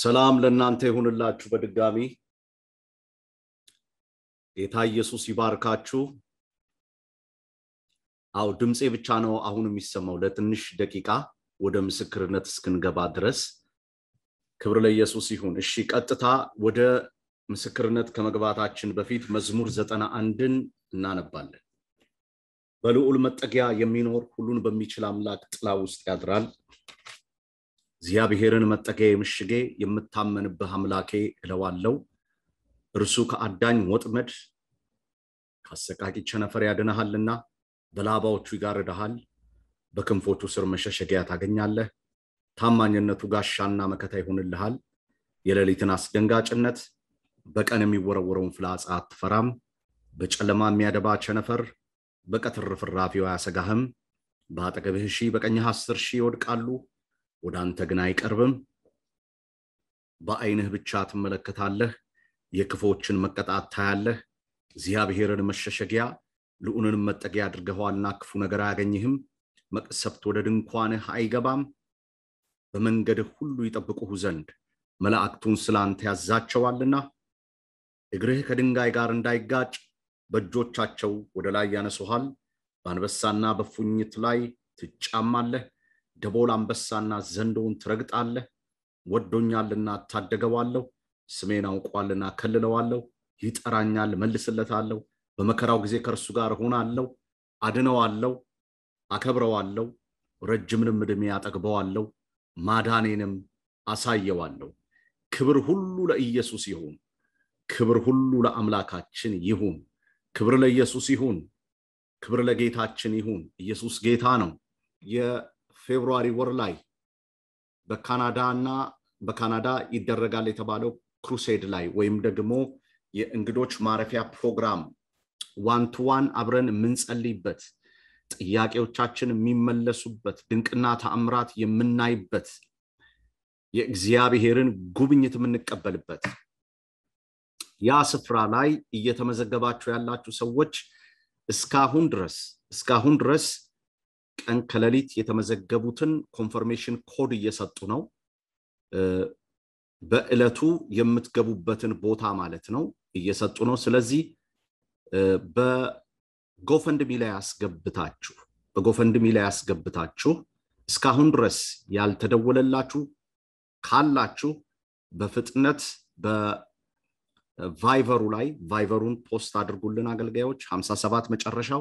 ሰላም ለእናንተ ይሁንላችሁ። በድጋሚ ጌታ ኢየሱስ ይባርካችሁ። አው ድምፄ ብቻ ነው አሁን የሚሰማው ለትንሽ ደቂቃ ወደ ምስክርነት እስክንገባ ድረስ። ክብር ለኢየሱስ ይሁን። እሺ፣ ቀጥታ ወደ ምስክርነት ከመግባታችን በፊት መዝሙር ዘጠና አንድን እናነባለን። በልዑል መጠጊያ የሚኖር ሁሉን በሚችል አምላክ ጥላ ውስጥ ያድራል። እግዚአብሔርን መጠጊያ ምሽጌ የምታመንብህ አምላኬ እለዋለው። እርሱ ከአዳኝ ወጥመድ ከአሰቃቂ ቸነፈር ያድንሃልና በላባዎቹ ይጋርድሃል። በክንፎቹ ስር መሸሸጊያ ታገኛለህ። ታማኝነቱ ጋሻና መከታ ይሆንልሃል። የሌሊትን አስደንጋጭነት በቀን የሚወረወረውን ፍላጻ አትፈራም። በጨለማ የሚያደባ ቸነፈር በቀትር ፍራፊው አያሰጋህም። በአጠገብህ ሺህ በቀኝህ አስር ሺህ ይወድቃሉ፣ ወደ አንተ ግን አይቀርብም። በዓይንህ ብቻ ትመለከታለህ፣ የክፎችን መቀጣት ታያለህ። እግዚአብሔርን መሸሸጊያ ልዑልንም መጠጊያ አድርገኸዋልና ክፉ ነገር አያገኝህም። መቅሰፍት ወደ ድንኳንህ አይገባም። በመንገድህ ሁሉ ይጠብቁህ ዘንድ መላእክቱን ስለ አንተ ያዛቸዋልና እግርህ ከድንጋይ ጋር እንዳይጋጭ በእጆቻቸው ወደ ላይ ያነሱሃል። በአንበሳና በፉኝት ላይ ትጫማለህ። ደቦል አንበሳና ዘንዶውን ትረግጣለህ። ወዶኛልና እታደገዋለሁ። ስሜን አውቋልና ከልለዋለሁ። ይጠራኛል፣ መልስለታለሁ። በመከራው ጊዜ ከእርሱ ጋር እሆናለሁ፣ አድነዋለሁ፣ አከብረዋለሁ። ረጅምንም ዕድሜ አጠግበዋለሁ፣ ማዳኔንም አሳየዋለሁ። ክብር ሁሉ ለኢየሱስ ይሁን። ክብር ሁሉ ለአምላካችን ይሁን። ክብር ለኢየሱስ ይሁን። ክብር ለጌታችን ይሁን። ኢየሱስ ጌታ ነው። የፌብሩዋሪ ወር ላይ በካናዳ እና በካናዳ ይደረጋል የተባለው ክሩሴድ ላይ ወይም ደግሞ የእንግዶች ማረፊያ ፕሮግራም ዋን ቱ ዋን አብረን የምንጸልይበት ጥያቄዎቻችን የሚመለሱበት ድንቅና ተአምራት የምናይበት የእግዚአብሔርን ጉብኝት የምንቀበልበት ያ ስፍራ ላይ እየተመዘገባችሁ ያላችሁ ሰዎች እስካሁን ድረስ እስካሁን ድረስ ቀን ከሌሊት የተመዘገቡትን ኮንፈርሜሽን ኮድ እየሰጡ ነው። በዕለቱ የምትገቡበትን ቦታ ማለት ነው እየሰጡ ነው። ስለዚህ በጎፈንድሚ ላይ ያስገብታችሁ በጎፈንድሚ ላይ ያስገብታችሁ እስካሁን ድረስ ያልተደወለላችሁ ካላችሁ በፍጥነት በቫይቨሩ ላይ ቫይቨሩን ፖስት አድርጉልን አገልጋዮች 57 መጨረሻው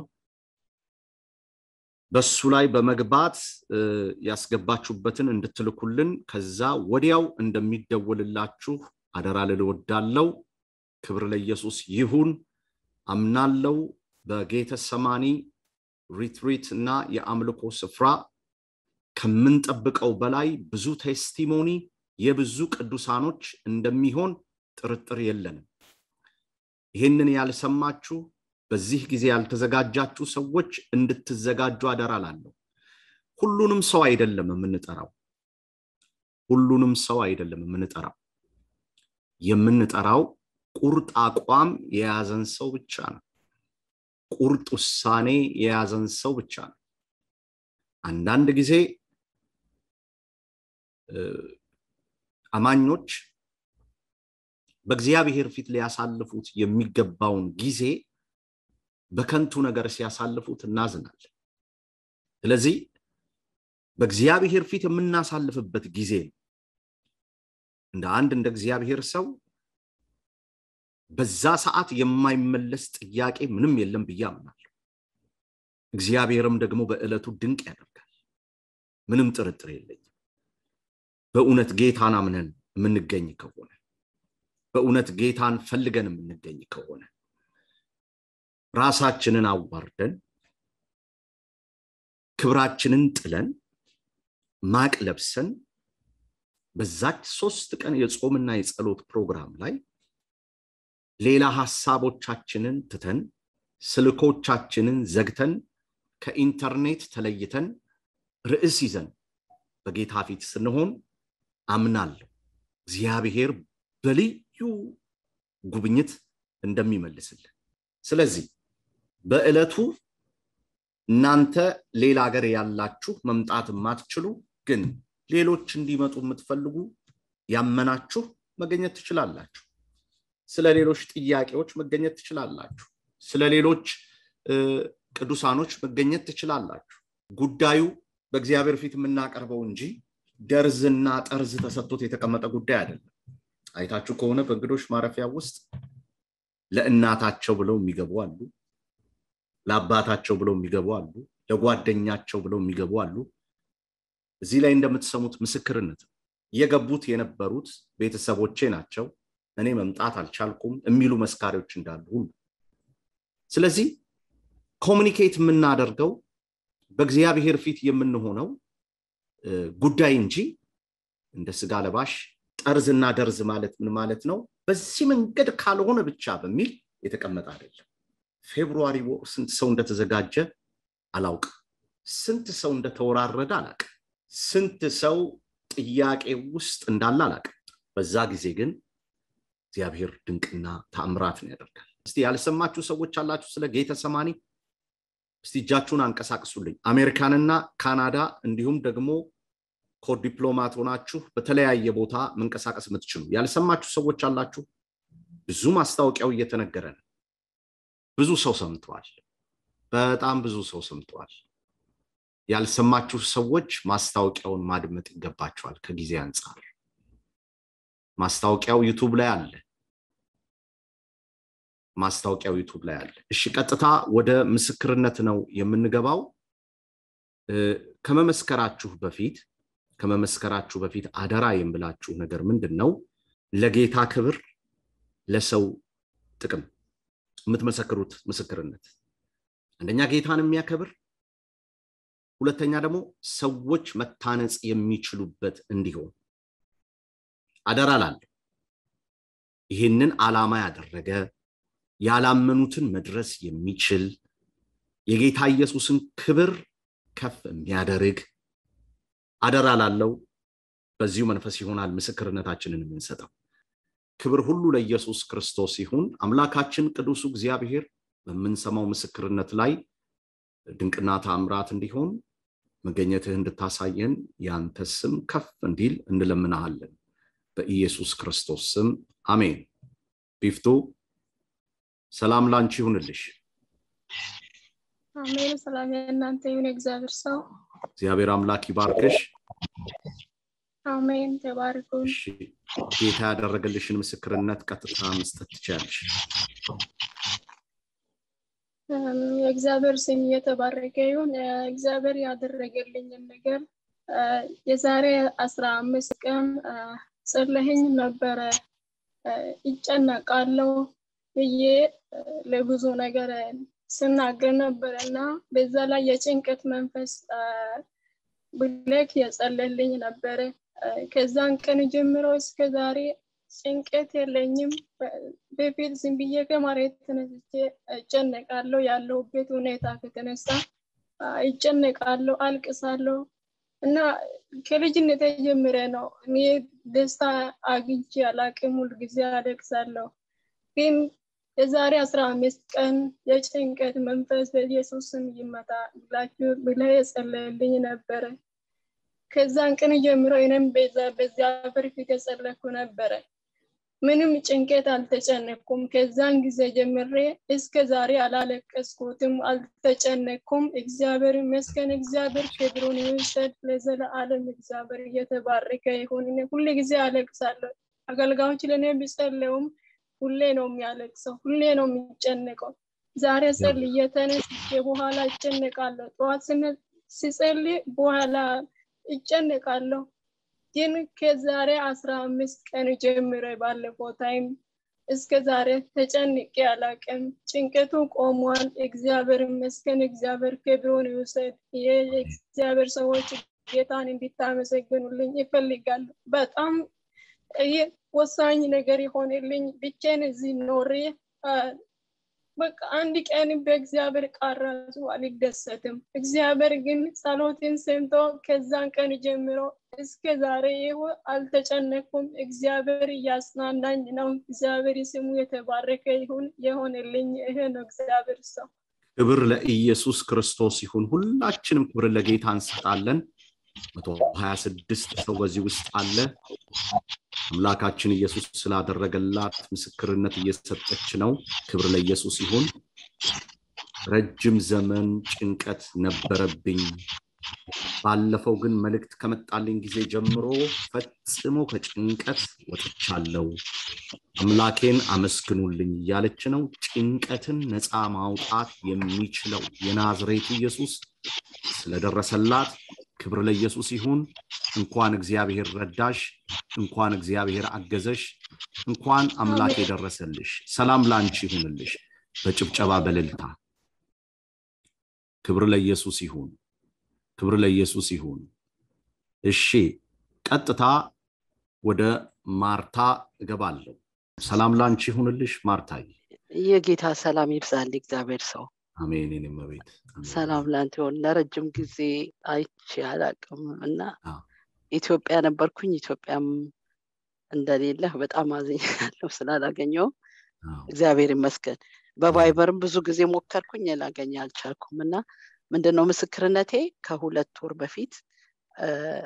በሱ ላይ በመግባት ያስገባችሁበትን እንድትልኩልን ከዛ ወዲያው እንደሚደወልላችሁ አደራ ልል እወዳለሁ። ክብር ለኢየሱስ ይሁን። አምናለው በጌተ ሰማኒ ሪትሪት እና የአምልኮ ስፍራ ከምንጠብቀው በላይ ብዙ ቴስቲሞኒ የብዙ ቅዱሳኖች እንደሚሆን ጥርጥር የለንም። ይህንን ያልሰማችሁ በዚህ ጊዜ ያልተዘጋጃችሁ ሰዎች እንድትዘጋጁ አደራ ላለሁ። ሁሉንም ሰው አይደለም የምንጠራው፣ ሁሉንም ሰው አይደለም የምንጠራው። የምንጠራው ቁርጥ አቋም የያዘን ሰው ብቻ ነው። ቁርጥ ውሳኔ የያዘን ሰው ብቻ ነው። አንዳንድ ጊዜ አማኞች በእግዚአብሔር ፊት ሊያሳልፉት የሚገባውን ጊዜ በከንቱ ነገር ሲያሳልፉት እናዝናለን። ስለዚህ በእግዚአብሔር ፊት የምናሳልፍበት ጊዜ ነው። እንደ አንድ እንደ እግዚአብሔር ሰው በዛ ሰዓት የማይመለስ ጥያቄ ምንም የለም ብዬ አምናለሁ። እግዚአብሔርም ደግሞ በዕለቱ ድንቅ ያደርጋል። ምንም ጥርጥር የለኝም። በእውነት ጌታን አምነን የምንገኝ ከሆነ በእውነት ጌታን ፈልገን የምንገኝ ከሆነ ራሳችንን አዋርደን ክብራችንን ጥለን ማቅ ለብሰን በዛች ሶስት ቀን የጾምና የጸሎት ፕሮግራም ላይ ሌላ ሀሳቦቻችንን ትተን ስልኮቻችንን ዘግተን ከኢንተርኔት ተለይተን ርዕስ ይዘን በጌታ ፊት ስንሆን አምናለሁ እግዚአብሔር በልዩ ጉብኝት እንደሚመልስልን። ስለዚህ በዕለቱ እናንተ ሌላ ሀገር ያላችሁ መምጣት የማትችሉ ግን ሌሎች እንዲመጡ የምትፈልጉ ያመናችሁ መገኘት ትችላላችሁ ስለ ሌሎች ጥያቄዎች መገኘት ትችላላችሁ ስለ ሌሎች ቅዱሳኖች መገኘት ትችላላችሁ ጉዳዩ በእግዚአብሔር ፊት የምናቀርበው እንጂ ደርዝና ጠርዝ ተሰጥቶት የተቀመጠ ጉዳይ አይደለም አይታችሁ ከሆነ በእንግዶች ማረፊያ ውስጥ ለእናታቸው ብለው የሚገቡ አሉ ለአባታቸው ብለው የሚገቡ አሉ ለጓደኛቸው ብለው የሚገቡ አሉ እዚህ ላይ እንደምትሰሙት ምስክርነት ነው የገቡት የነበሩት ቤተሰቦቼ ናቸው እኔ መምጣት አልቻልኩም የሚሉ መስካሪዎች እንዳሉ ሁሉ ስለዚህ ኮሚኒኬት የምናደርገው በእግዚአብሔር ፊት የምንሆነው ጉዳይ እንጂ እንደ ስጋ ለባሽ ጠርዝና ደርዝ ማለት ምን ማለት ነው በዚህ መንገድ ካልሆነ ብቻ በሚል የተቀመጠ አይደለም ፌብሩዋሪ ወር ስንት ሰው እንደተዘጋጀ አላውቅ ስንት ሰው እንደተወራረደ አላቅ ስንት ሰው ጥያቄ ውስጥ እንዳለ አላቅ በዛ ጊዜ ግን እግዚአብሔር ድንቅና ተአምራትን ያደርጋል እስቲ ያልሰማችሁ ሰዎች አላችሁ ስለ ጌተ ሰማኒ እስቲ እጃችሁን አንቀሳቅሱልኝ አሜሪካንና ካናዳ እንዲሁም ደግሞ ኮድ ዲፕሎማት ሆናችሁ በተለያየ ቦታ መንቀሳቀስ የምትችሉ ያልሰማችሁ ሰዎች አላችሁ ብዙ ማስታወቂያው እየተነገረ ነው ብዙ ሰው ሰምተዋል በጣም ብዙ ሰው ሰምተዋል ያልሰማችሁ ሰዎች ማስታወቂያውን ማድመጥ ይገባቸዋል ከጊዜ አንጻር ማስታወቂያው ዩቱብ ላይ አለ ማስታወቂያው ዩቱብ ላይ አለ እሺ ቀጥታ ወደ ምስክርነት ነው የምንገባው ከመመስከራችሁ በፊት ከመመስከራችሁ በፊት አደራ የምላችሁ ነገር ምንድን ነው ለጌታ ክብር ለሰው ጥቅም የምትመሰክሩት ምስክርነት አንደኛ ጌታን የሚያከብር ሁለተኛ ደግሞ ሰዎች መታነጽ የሚችሉበት እንዲሆን አደራ ላለሁ ይህንን ዓላማ ያደረገ ያላመኑትን መድረስ የሚችል የጌታ ኢየሱስን ክብር ከፍ የሚያደርግ አደራ ላለው በዚሁ መንፈስ ይሆናል ምስክርነታችንን የምንሰጠው ክብር ሁሉ ለኢየሱስ ክርስቶስ ይሁን አምላካችን ቅዱሱ እግዚአብሔር በምንሰማው ምስክርነት ላይ ድንቅና ታምራት እንዲሆን መገኘትህ እንድታሳየን ያንተ ስም ከፍ እንዲል እንለምናሃለን በኢየሱስ ክርስቶስ ስም አሜን ቢፍቱ ሰላም ላንቺ ይሁንልሽ አሜን ሰላም የእናንተ ይሁን እግዚአብሔር ሰው እግዚአብሔር አምላክ ይባርክሽ አሜን ተባርኩን ጌታ ያደረገልሽን ምስክርነት ቀጥታ መስጠት ትችላለሽ የእግዚአብሔር ስም እየተባረከ ይሁን እግዚአብሔር ያደረገልኝን ነገር የዛሬ አስራ አምስት ቀን ጸለህኝ ነበረ ይጨነቃለው ብዬ ለብዙ ነገር ስናገር ነበር እና በዛ ላይ የጭንቀት መንፈስ ብለክ የጸለልኝ ነበረ ከዛን ቀን ጀምሮ እስከ ዛሬ ጭንቀት የለኝም በፊት ዝም ብዬ ከመሬት ተነስቼ እጨነቃለሁ ያለሁበት ሁኔታ ከተነሳ ይጨነቃለሁ አልቅሳለሁ እና ከልጅነት ጀምረ ነው እኔ ደስታ አግኝቼ አላቅም ሁልጊዜ አለቅሳለሁ ግን የዛሬ አስራ አምስት ቀን የጭንቀት መንፈስ በኢየሱስ ስም ይመታ ብላችሁ ብለ የጸለልኝ ነበረ ከዛን ቀን ጀምሮ እኔም በዛ በዚያ ፊት የጸለኩ ነበረ ምንም ጭንቀት አልተጨነኩም ከዛን ጊዜ ጀምሬ እስከ ዛሬ አላለቀስኩትም አልተጨነኩም እግዚአብሔር ይመስገን እግዚአብሔር ክብሩን ይውሰድ ለዘለዓለም እግዚአብሔር እየተባረከ ይሁን ሁሌ ጊዜ አለቅሳለሁ አገልጋዮች ለእኔ ቢጸለውም ሁሌ ነው የሚያለቅሰው ሁሌ ነው የሚጨነቀው ዛሬ ጸልዬ ተነስቼ በኋላ ይጨነቃለሁ ጠዋት ሲጸልይ በኋላ ይጨነቃለሁ ግን ከዛሬ አስራ አምስት ቀን ጀምሮ ባለፈው ታይም እስከ ዛሬ ተጨንቄ አላቅም ጭንቀቱ ቆሟል እግዚአብሔር ይመስገን እግዚአብሔር ክብሩን ይውሰድ የእግዚአብሔር ሰዎች ጌታን እንዲታመሰግኑልኝ ይፈልጋሉ በጣም ይህ ወሳኝ ነገር የሆነልኝ ብቻን እዚህ ኖሬ በቃ አንድ ቀን በእግዚአብሔር ቃል ራሱ አልደሰትም እግዚአብሔር ግን ጸሎትን ሰምቶ ከዛን ቀን ጀምሮ እስከ ዛሬ ይሁ አልተጨነኩም እግዚአብሔር እያጽናናኝ ነው እግዚአብሔር ስሙ የተባረከ ይሁን የሆነልኝ ይሄ ነው እግዚአብሔር ሰው ክብር ለኢየሱስ ክርስቶስ ይሁን ሁላችንም ክብር ለጌታ እንሰጣለን መቶ ሀያ ስድስት ሰው በዚህ ውስጥ አለ አምላካችን ኢየሱስ ስላደረገላት ምስክርነት እየሰጠች ነው ክብር ለኢየሱስ ይሁን ረጅም ዘመን ጭንቀት ነበረብኝ ባለፈው ግን መልእክት ከመጣልኝ ጊዜ ጀምሮ ፈጽሞ ከጭንቀት ወጥቻለሁ አምላኬን አመስግኑልኝ እያለች ነው ጭንቀትን ነፃ ማውጣት የሚችለው የናዝሬቱ ኢየሱስ ስለደረሰላት ክብር ለኢየሱስ ይሁን እንኳን እግዚአብሔር ረዳሽ እንኳን እግዚአብሔር አገዘሽ እንኳን አምላክ የደረሰልሽ ሰላም ላንቺ ይሁንልሽ በጭብጨባ በልልታ ክብር ለኢየሱስ ይሁን ክብር ለኢየሱስ ይሁን እሺ ቀጥታ ወደ ማርታ እገባለሁ ሰላም ላንቺ ይሁንልሽ ማርታዬ የጌታ ሰላም ይብዛል እግዚአብሔር ሰው አሜን የኔ እመቤት ሰላም ላንተ ይሆን ለረጅም ጊዜ አይቼ አላቅም እና አዎ። ኢትዮጵያ ነበርኩኝ ኢትዮጵያም እንደሌለህ በጣም አዝኛለሁ ስላላገኘው አዎ። እግዚአብሔር ይመስገን በቫይበርም ብዙ ጊዜ ሞከርኩኝ ላገኝ አልቻልኩም እና ምንድነው ምስክርነቴ ከሁለት ወር በፊት እ፣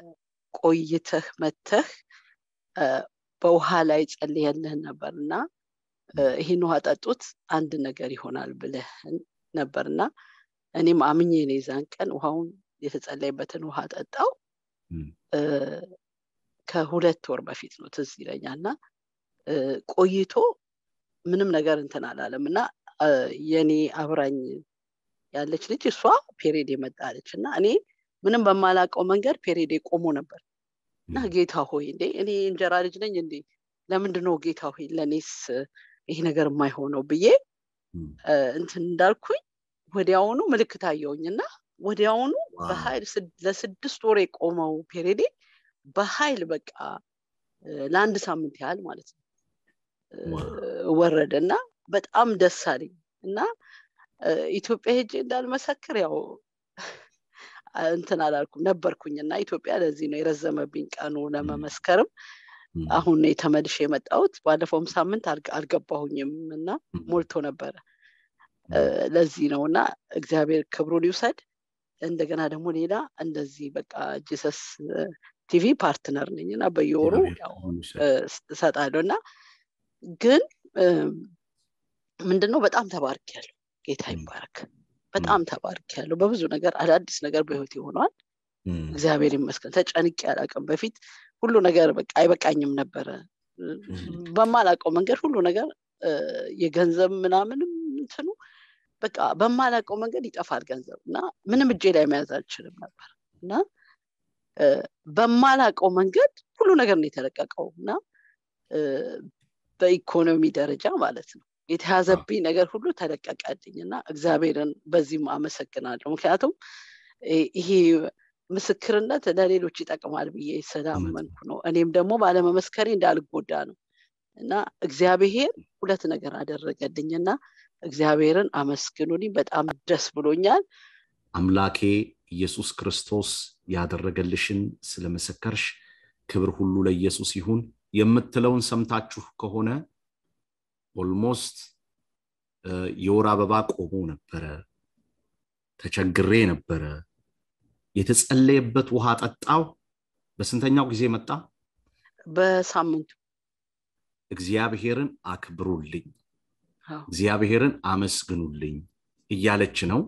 ቆይተህ መተህ እ፣ በውሃ ላይ ጸልየልህን ነበር እና እ፣ ይህን ውሃ ጠጡት አንድ ነገር ይሆናል ብለህ ነበር እና እኔም አምኜ ነው የዛን ቀን ውሃውን የተጸለይበትን ውሃ ጠጣው እም፣ እ፣ ከሁለት ወር በፊት ነው ትዝ ይለኛል እና እ፣ ቆይቶ ምንም ነገር እንትን አላለም እና እ፣ የኔ አብራኝ ያለች ልጅ እሷ ፔሬድ የመጣለች እና እኔ ምንም በማላውቀው መንገድ ፔሬድ ቆሞ ነበር እና እም፣ ጌታ ሆይ እንዴ እኔ እንጀራ ልጅ ነኝ እንዴ ለምንድን ነው ጌታ ሆይ ለእኔስ ይሄ ነገር የማይሆነው ብዬ እም፣ እ፣ እንትን እንዳልኩኝ ወዲያውኑ ምልክት አየውኝ እና ወዲያውኑ ዋው። በኃይል ስድ- ለስድስት ወር የቆመው ፔሬዴ በኃይል በቃ እ፣ ለአንድ ሳምንት ያህል ማለት ነው እ፣ ዋው። ወረደ እና በጣም ደስ አለኝ እና እ፣ ኢትዮጵያ ሄጄ እንዳልመሰክር ያው እንትን አላልኩም ነበርኩኝ እና ኢትዮጵያ ለዚህ ነው የረዘመብኝ ቀኑ ለመመስከርም እም፣ አሁን ነው የተመልሼ የመጣሁት ባለፈውም ሳምንት አልገ- አልገባሁኝም እና እም፣ ሞልቶ ነበረ እ፣ ለዚህ ነው እና እግዚአብሔር ክብሩን ይውሰድ እንደገና ደግሞ ሌላ እንደዚህ በቃ ጂሰስ ቲቪ ፓርትነር ነኝ እና በየወሩ እግዚአብሔር ያው ክብሩን ይውሰድ። እ፣ እሰጣለሁ እና ግን እም፣ ምንድነው በጣም ተባርክ ያለው ጌታ እም፣ ይባረክ በጣም ተባርክ ያለው በብዙ ነገር አዳዲስ ነገር በህይወት ይሆነዋል እም፣ እግዚአብሔር ይመስገን ተጨንቄ አላውቅም በፊት ሁሉ ነገር በቃ አይበቃኝም ነበረ እም፣ በማላውቀው መንገድ ሁሉ ነገር እ፣ የገንዘብ ምናምንም እንትኑ በቃ በማላውቀው መንገድ ይጠፋል ገንዘብ እና ምንም እጄ ላይ መያዝ አልችልም ነበር እና እ፣ በማላውቀው መንገድ ሁሉ ነገር ነው የተለቀቀው እና እ፣ በኢኮኖሚ ደረጃ ማለት ነው የተያዘብኝ ነገር ሁሉ ተለቀቀልኝ እና እግዚአብሔርን በዚህም አመሰግናለሁ ምክንያቱም እ- ይሄ ምስክርነት ለሌሎች ይጠቅማል ብዬ ስላመንኩ ነው እኔም ደግሞ ባለመመስከሬ እንዳልጎዳ ነው እና እግዚአብሔር ሁለት ነገር አደረገልኝ እና እግዚአብሔርን አመስግኑልኝ በጣም ደስ ብሎኛል አምላኬ ኢየሱስ ክርስቶስ ያደረገልሽን ስለመሰከርሽ ክብር ሁሉ ለኢየሱስ ይሁን የምትለውን ሰምታችሁ ከሆነ ኦልሞስት የወር አበባ ቆሞ ነበረ ተቸግሬ ነበረ የተጸለየበት ውሃ ጠጣው በስንተኛው ጊዜ መጣ በሳምንቱ እግዚአብሔርን አክብሩልኝ አዎ፣ እግዚአብሔርን አመስግኑልኝ እያለች ነው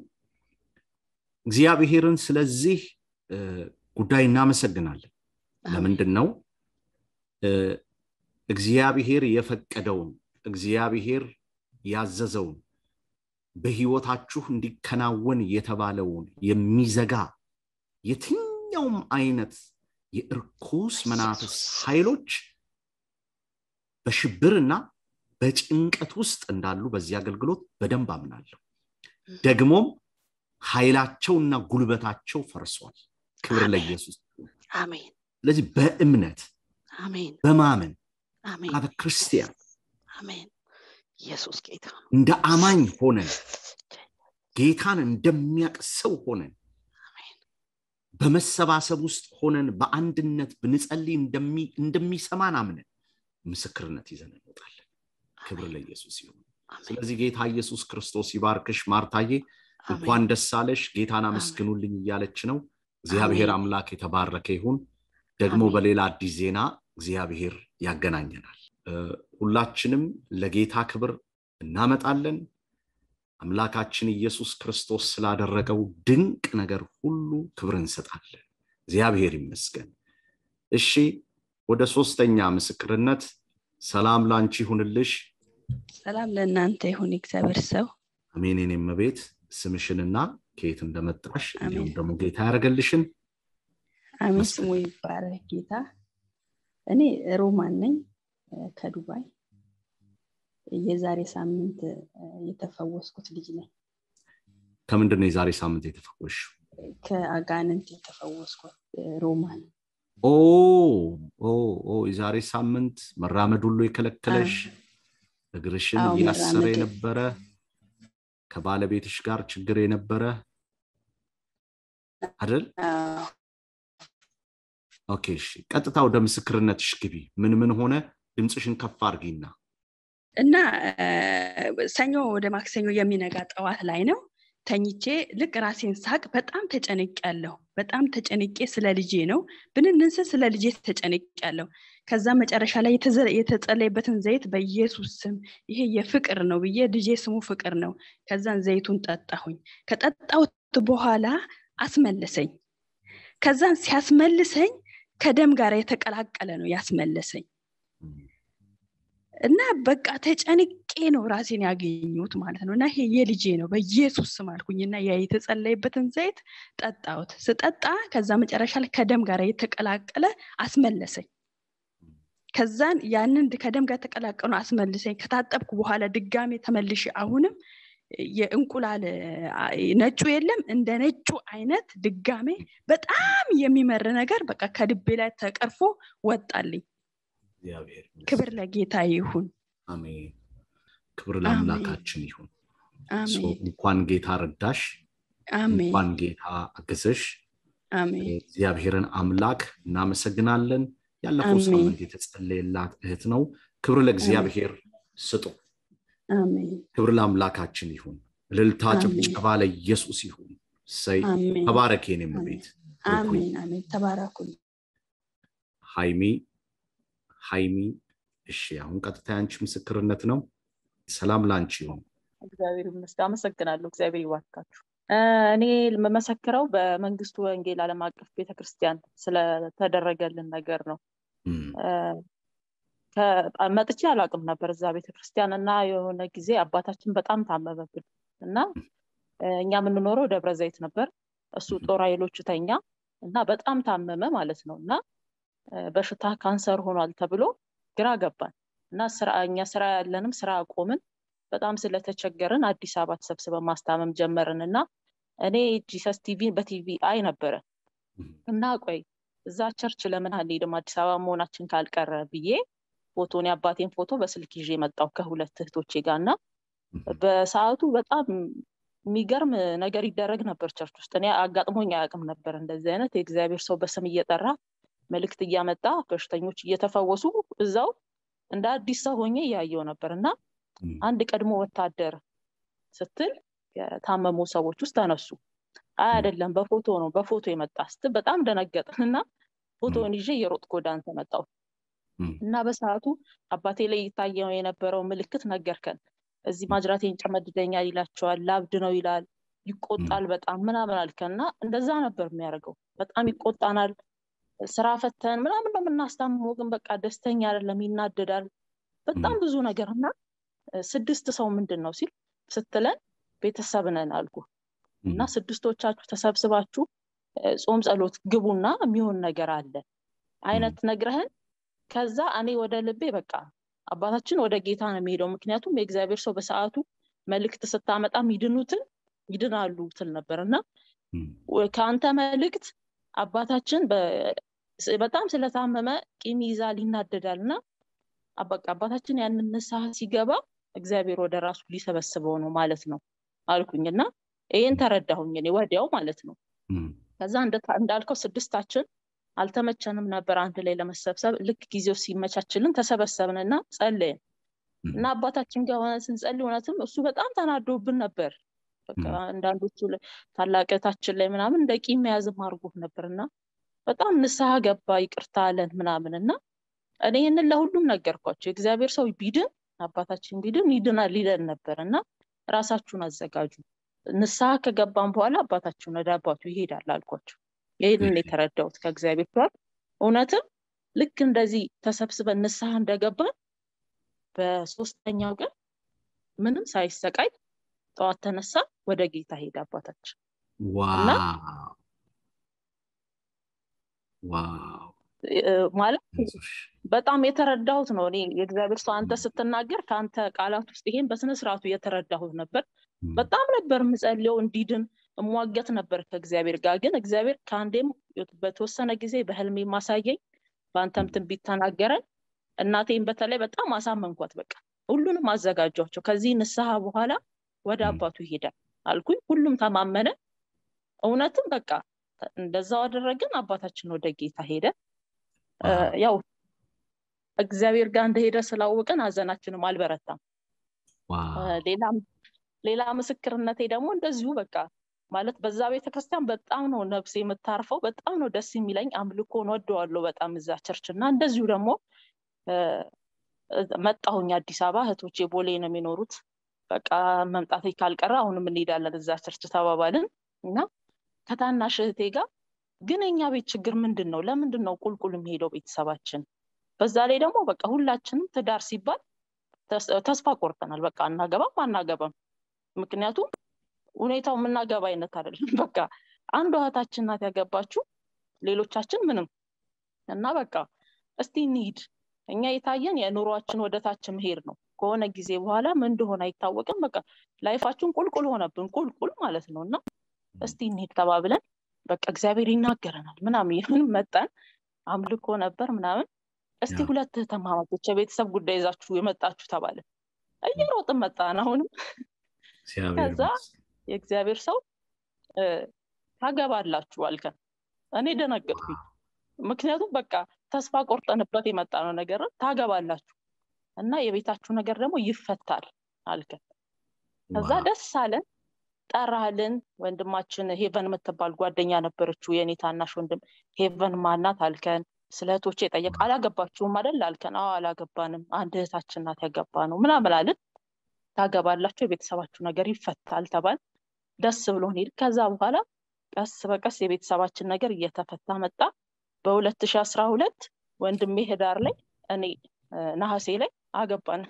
እግዚአብሔርን ስለዚህ እ፣ ጉዳይ እናመሰግናለን ለምንድን ነው እ፣ እግዚአብሔር የፈቀደውን እግዚአብሔር ያዘዘውን በህይወታችሁ እንዲከናወን የተባለውን የሚዘጋ የትኛውም አይነት የእርኩስ መናፍስ ኃይሎች በሽብርና በጭንቀት ውስጥ እንዳሉ በዚህ አገልግሎት በደንብ አምናለሁ ደግሞም ኃይላቸውና ጉልበታቸው ፈርሷል ክብር አሜን። ለኢየሱስ አሜን ስለዚህ በእምነት አሜን በማመን አሜን አበ ክርስቲያን አሜን ኢየሱስ ጌታ ነው። እንደ አማኝ ሆነን ጌታን እንደሚያቅ ሰው ሆነን በመሰባሰብ ውስጥ ሆነን በአንድነት ብንጸልይ እንደሚ- እንደሚሰማን አምነን ምስክርነት ይዘን እንወጣለን ክብር ለኢየሱስ ይሁን አሜን ስለዚህ ጌታ ኢየሱስ ክርስቶስ ይባርክሽ ማርታዬ አሜን እንኳን ደስ አለሽ ጌታን አመስግኑልኝ እያለች ነው እግዚአብሔር አሜን። አምላክ የተባረከ ይሁን። ደግሞ አሜን። በሌላ አዲስ ዜና እግዚአብሔር ያገናኘናል። እ፣ ሁላችንም ለጌታ ክብር እናመጣለን። አምላካችን ኢየሱስ ክርስቶስ ስላደረገው ድንቅ ነገር ሁሉ ክብር እንሰጣለን። እግዚአብሔር ይመስገን። እሺ፣ ወደ ሶስተኛ ምስክርነት። ሰላም ላንቺ ይሁንልሽ። ሰላም ለእናንተ ይሁን እግዚአብሔር ሰው አሜን። የኔም እመቤት ስምሽንና ከየት እንደመጣሽ እንዲሁም አሜን። ደግሞ ጌታ ያደረገልሽን አሜን መስገን። ስሙ ይባረክ ጌታ እኔ ሮማን ነኝ እ፣ ከዱባይ የዛሬ ሳምንት እ፣ የተፈወስኩት ልጅ ነኝ ከምንድን ነው የዛሬ ሳምንት የተፈወስሽው? ከአጋንንት የተፈወስኩት እ፣ ሮማን ኦ ኦ ኦ የዛሬ ሳምንት መራመድ ሁሉ የከለከለሽ እግርሽን አዎ፣ እያሰረ መራመድ- የነበረ ከባለቤትሽ ጋር ችግር የነበረ አይደል? አዎ፣ ኦኬ እሺ፣ ቀጥታ ወደ ምስክርነትሽ ግቢ። ምን ምን ሆነ? ድምፅሽን ከፍ አድርጊና እና እ፣ ሰኞ ወደ ማክሰኞ የሚነጋ ጠዋት ላይ ነው ተኝቼ ልክ ራሴን ሳቅ በጣም ተጨንቅ ያለሁ በጣም ተጨንቄ ስለ ልጄ ነው ብንንስ ስለ ልጄ ተጨንቅ ያለሁ ከዛ መጨረሻ ላይ የተዘ- የተጸለየበትን ዘይት በኢየሱስ ስም ይሄ የፍቅር ነው ብዬ ልጄ ስሙ ፍቅር ነው ከዛን ዘይቱን ጠጣሁኝ ከጠጣሁት በኋላ አስመለሰኝ ከዛን ሲያስመልሰኝ ከደም ጋር የተቀላቀለ ነው ያስመለሰኝ እና በቃ ተጨንቄ ነው ራሴን ያገኘሁት ማለት ነው እና ይሄ የልጄ ነው በኢየሱስ ስም አልኩኝና ያ የተጸለየበትን ዘይት ጠጣሁት ስጠጣ ከዛ መጨረሻ ላይ ከደም ጋር የተቀላቀለ አስመለሰኝ ከዛን ያንን ከደም ጋር የተቀላቀሉ አስመልሰኝ ከታጠብኩ በኋላ ድጋሜ ተመልሼ አሁንም የእንቁላል አ- ነጩ የለም እንደ ነጩ አይነት ድጋሜ በጣም የሚመር ነገር በቃ ከድቤ ላይ ተቀርፎ ወጣልኝ እግዚአብሔር ይመስገን። ክብር ለጌታ ይሁን አሜን። ክብር ለአምላካችን ይሁን። ሶ አሜን እንኳን ጌታ ረዳሽ፣ አሜን እንኳን ጌታ አገዘሽ። አሜን እግዚአብሔርን አምላክ እናመሰግናለን። ያለፈው አሜን። ሳምንት የተጸለየላት እህት ነው። ክብር ለእግዚአብሔር ስጡ። አሜን ክብር ለአምላካችን ይሁን። እልልታ አሜን። ጭብጨባ ለኢየሱስ ይሁን። ሰይ አሜን ተባረክ የኔም ቤት አሜን አሜን ተባረኩኝ ሃይሚ ሃይሚ እሺ አሁን ቀጥታ ያንቺ ምስክርነት ነው ሰላም ላንቺ ይሁን እግዚአብሔር ይመስገን። አመሰግናለሁ። እግዚአብሔር ይባርካችሁ። እ፣ እኔ የምመሰክረው በመንግስቱ ወንጌል ዓለም አቀፍ ቤተክርስቲያን ስለተደረገልን ነገር ነው። እም፣ እ፣ ከ- መጥቼ አላውቅም ነበር እዛ ቤተክርስቲያን እና የሆነ ጊዜ አባታችን በጣም ታመመብን እና እ፣ እኛ የምንኖረው ደብረ ዘይት ነበር። እሱ ጦር ኃይሎቹ ተኛ እና በጣም ታመመ ማለት ነው እና እ፣ በሽታ ካንሰር ሆኗል ተብሎ ግራ ገባን እና ስራ እኛ ስራ ያለንም ስራ አቆምን። በጣም ስለተቸገርን አዲስ አበባ ተሰብስበን ማስታመም ጀመርን እና እኔ ጂሰስ ቲቪ በቲቪ አይ ነበረ እም፣ እና ቆይ እዛ ቸርች ለምን አንሄድም አዲስ አበባ መሆናችን ካልቀረ ብዬ ፎቶን የአባቴን ፎቶ በስልክ ይዤ መጣሁ ከሁለት እህቶቼ ጋር እና እም፣ በሰዓቱ በጣም የሚገርም ነገር ይደረግ ነበር ቸርች ውስጥ። እኔ አጋጥሞኝ አያውቅም ነበር እንደዚህ አይነት የእግዚአብሔር ሰው በስም እየጠራ መልእክት እያመጣ በሽተኞች እየተፈወሱ እዛው እንደ አዲስ ሰው ሆኜ እያየው ነበር እና እም፣ አንድ ቀድሞ ወታደር ስትል የታመሙ ሰዎች ውስጥ ተነሱ። አይ አይደለም በፎቶ ነው በፎቶ የመጣ ስትል በጣም ደነገጥን እና ፎቶውን ይዤ የሮጥኩ ወደ አንተ መጣሁ እም፣ እና በሰዓቱ አባቴ ላይ ይታየው የነበረው ምልክት ነገርከን። እዚህ ማጅራቴን ጨመድደኛል ይላቸዋል፣ ላብድ ነው ይላል፣ ይቆጣል በጣም ምናምን አልከን እና እንደዛ ነበር የሚያደርገው። በጣም ይቆጣናል። ስራ ፈተን ምናምን ነው የምናስታምመው፣ ግን በቃ ደስተኛ አይደለም፣ ይናደዳል። በጣም ብዙ ነገር እና እ፣ ስድስት ሰው ምንድን ነው ሲል ስትለን ቤተሰብ ነን አልኩ እና ስድስቶቻችሁ ተሰብስባችሁ እ፣ ጾም ጸሎት ግቡና የሚሆን ነገር አለ አይነት ነግረህን ከዛ እኔ ወደ ልቤ በቃ አባታችን ወደ ጌታ ነው የሚሄደው ምክንያቱም የእግዚአብሔር ሰው በሰዓቱ መልእክት ስታመጣ ይድኑትን ይድናሉ ትል ነበር እና እም፣ ወ- ከአንተ መልእክት አባታችን በ- ስ- በጣም ስለታመመ ቂም ይዛል ይናደዳል እና በቃ አባታችን ያንን ንስሐ ሲገባ እግዚአብሔር ወደ ራሱ ሊሰበስበው ነው ማለት ነው አልኩኝ እና ይህን ተረዳሁኝ እኔ ወዲያው ማለት ነው እም፣ ከዛ እንደ- እንዳልከው ስድስታችን አልተመቸንም ነበር አንድ ላይ ለመሰብሰብ ልክ ጊዜው ሲመቻችልን ተሰበሰብን እና ጸለይን እም፣ እና አባታችን ጋር ሆነን ስንጸልይ እውነትም እሱ በጣም ተናዶብን ነበር በቃ አንዳንዶቹ ታላቀታችን ላይ ምናምን እንደ ቂም መያዝም አድርጎት ነበር እና በጣም ንስሐ ገባ ይቅርታ አለን ምናምን እና እኔ ይህንን ለሁሉም ነገርኳቸው የእግዚአብሔር ሰው ቢድን አባታችን ቢድን ይድናል ሊለን ነበር እና ራሳችሁን አዘጋጁ ንስሐ ከገባን በኋላ አባታችሁን ወደ አባቱ ይሄዳል አልኳቸው ይህንን የተረዳሁት ከእግዚአብሔር ጋር እውነትም ልክ እንደዚህ ተሰብስበን ንስሐ እንደገባን በሶስተኛው ቀን ምንም ሳይሰቃይ ጠዋት ተነሳ ወደ ጌታ ሄደ አባታችን ማለት በጣም የተረዳሁት ነው እኔ የእግዚአብሔር ሰው አንተ ስትናገር ከአንተ ቃላት ውስጥ ይሄን በስነስርዓቱ የተረዳሁት ነበር በጣም ነበር ምጸልየው እንዲድን እሟገት ነበር ከእግዚአብሔር ጋር ግን እግዚአብሔር ከአንዴም በተወሰነ ጊዜ በህልሜ ማሳየኝ በአንተም ትንቢት ተናገረን እናቴን በተለይ በጣም አሳመንኳት በቃ ሁሉንም አዘጋጇቸው ከዚህ ንስሐ በኋላ ወደ አባቱ ይሄዳል አልኩኝ ሁሉም ተማመነ እውነትም በቃ እንደዛው አደረግን አባታችን ወደ ጌታ ሄደ ያው እግዚአብሔር ጋር እንደሄደ ስላወቅን ሀዘናችንም አልበረታም ሌላ ምስክርነቴ ደግሞ እንደዚሁ በቃ ማለት በዛ ቤተክርስቲያን በጣም ነው ነፍሴ የምታርፈው በጣም ነው ደስ የሚለኝ አምልኮን ወደዋለሁ በጣም እዛ ቸርች እና እንደዚሁ ደግሞ መጣሁኝ አዲስ አበባ እህቶቼ ቦሌ ነው የሚኖሩት በቃ መምጣቴ ካልቀረ አሁንም እንሄዳለን እዛ ቸርች ተባባልን እና ከታናሽ እህቴ ጋር ግን የኛ ቤት ችግር ምንድን ነው ለምንድን ነው ቁልቁል የሚሄደው ቤተሰባችን በዛ ላይ ደግሞ በቃ ሁላችንም ትዳር ሲባል ተስፋ ቆርጠናል በቃ አናገባም አናገባም ምክንያቱም ሁኔታው የምናገባ አይነት አይደለም በቃ አንዷ እህታችን ናት ያገባችው ሌሎቻችን ምንም እና በቃ እስቲ እንሂድ እኛ የታየን የኑሯችን ወደታች መሄድ ነው ከሆነ ጊዜ በኋላ ምን እንደሆነ አይታወቅም በቃ ላይፋችን ቁልቁል ሆነብን ቁልቁል ማለት ነው እና እስቲ እንሂድ ተባብለን በቃ እግዚአብሔር ይናገረናል ምናምን ይህን መጣን አምልኮ ነበር ምናምን እስቲ ሁለት ተማማቶች የቤተሰብ ጉዳይ ይዛችሁ የመጣችሁ ተባለ እየሮጥን መጣን አሁንም ከዛ የእግዚአብሔር ሰው ታገባላችሁ አልከን እኔ ደነገጥኩኝ ምክንያቱም በቃ ተስፋ ቆርጠንበት የመጣ ነው ነገር ታገባላችሁ እና የቤታችሁ ነገር ደግሞ ይፈታል አልከን ከዛ ደስ አለን ጠራልን ወንድማችን ሄቨን የምትባል ጓደኛ ነበረችው የኔ ታናሽ ወንድም ሄቨን ማናት አልከን ስለ እህቶቼ ጠየቅ አላገባችሁም አደል አልከን አዎ አላገባንም አንድ እህታችን ናት ያገባ ነው ምናምን አልን ታገባላችሁ የቤተሰባችሁ ነገር ይፈታል ተባል ደስ ብሎን ሄድ ከዛ በኋላ ቀስ በቀስ የቤተሰባችን ነገር እየተፈታ መጣ በሁለት ሺ አስራ ሁለት ወንድሜ ህዳር ላይ እኔ ነሐሴ ላይ አገባን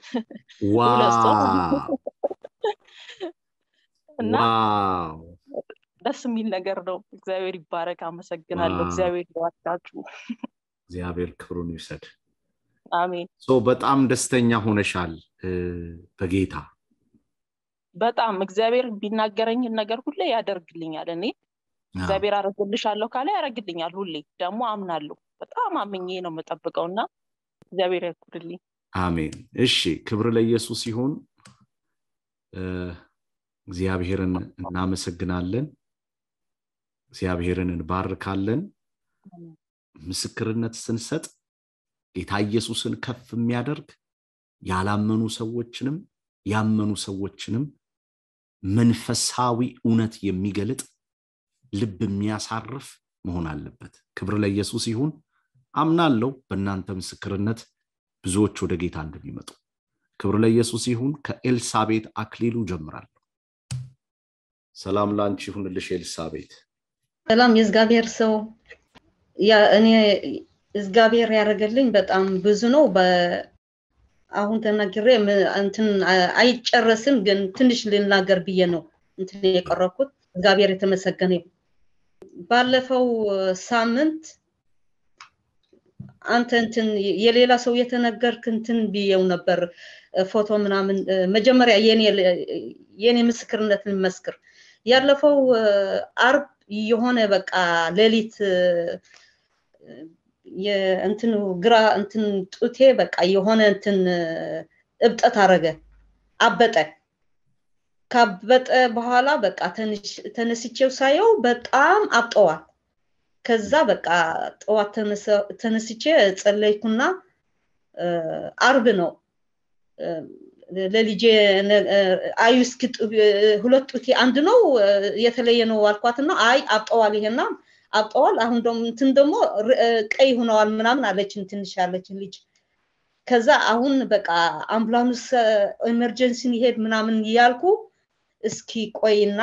እና ደስ የሚል ነገር ነው እግዚአብሔር ይባረክ አመሰግናለሁ እግዚአብሔር ይዋዳችሁ እግዚአብሔር ክብሩን ይውሰድ አሜን በጣም ደስተኛ ሆነሻል በጌታ በጣም እግዚአብሔር ቢናገረኝን ነገር ሁሌ ያደርግልኛል እኔ እግዚአብሔር አረግልሻለሁ ካለ ያደረግልኛል ሁሌ ደግሞ አምናለሁ በጣም አምኜ ነው የምጠብቀው እና እግዚአብሔር ያክብርልኝ አሜን እሺ ክብር ለኢየሱስ ይሁን እግዚአብሔርን እናመሰግናለን እግዚአብሔርን እንባርካለን ምስክርነት ስንሰጥ ጌታ ኢየሱስን ከፍ የሚያደርግ ያላመኑ ሰዎችንም ያመኑ ሰዎችንም መንፈሳዊ እውነት የሚገልጥ ልብ የሚያሳርፍ መሆን አለበት ክብር ለኢየሱስ ይሁን አምናለው በእናንተ ምስክርነት ብዙዎች ወደ ጌታ እንደሚመጡ ክብር ለኢየሱስ ይሁን ከኤልሳቤት አክሊሉ ጀምራለሁ ሰላም ላንቺ ይሁንልሽ ኤልሳቤት ሰላም የእግዚአብሔር ሰው እኔ እግዚአብሔር ያደረገልኝ በጣም ብዙ ነው አሁን ተናግሬ እንትን አይጨረስም ግን ትንሽ ልናገር ብዬ ነው እንትን የቀረብኩት እግዚአብሔር የተመሰገነ ባለፈው ሳምንት አንተ እንትን የሌላ ሰው የተነገርክ እንትን ብዬው ነበር ፎቶ ምናምን መጀመሪያ የኔ ምስክርነትን መስክር ያለፈው አርብ የሆነ በቃ ሌሊት የእንትኑ ግራ እንትን ጡቴ በቃ የሆነ እንትን እብጠት አረገ አበጠ ካበጠ በኋላ በቃ ተነስቼው ሳየው በጣም አብጠዋል ከዛ በቃ ጠዋት ተነስቼ ጸለይኩና አርብ ነው ለልጄ አዩ እስኪ ሁለት ጡቴ አንድ ነው የተለየ ነው አልኳትና አይ አብጠዋል ይሄና አብጠዋል አሁን ደግሞ እንትን ደግሞ ቀይ ሆነዋል ምናምን አለችን ትንሽ ያለችን ልጅ ከዛ አሁን በቃ አምቡላንስ ኤመርጀንሲን ይሄድ ምናምን እያልኩ እስኪ ቆይና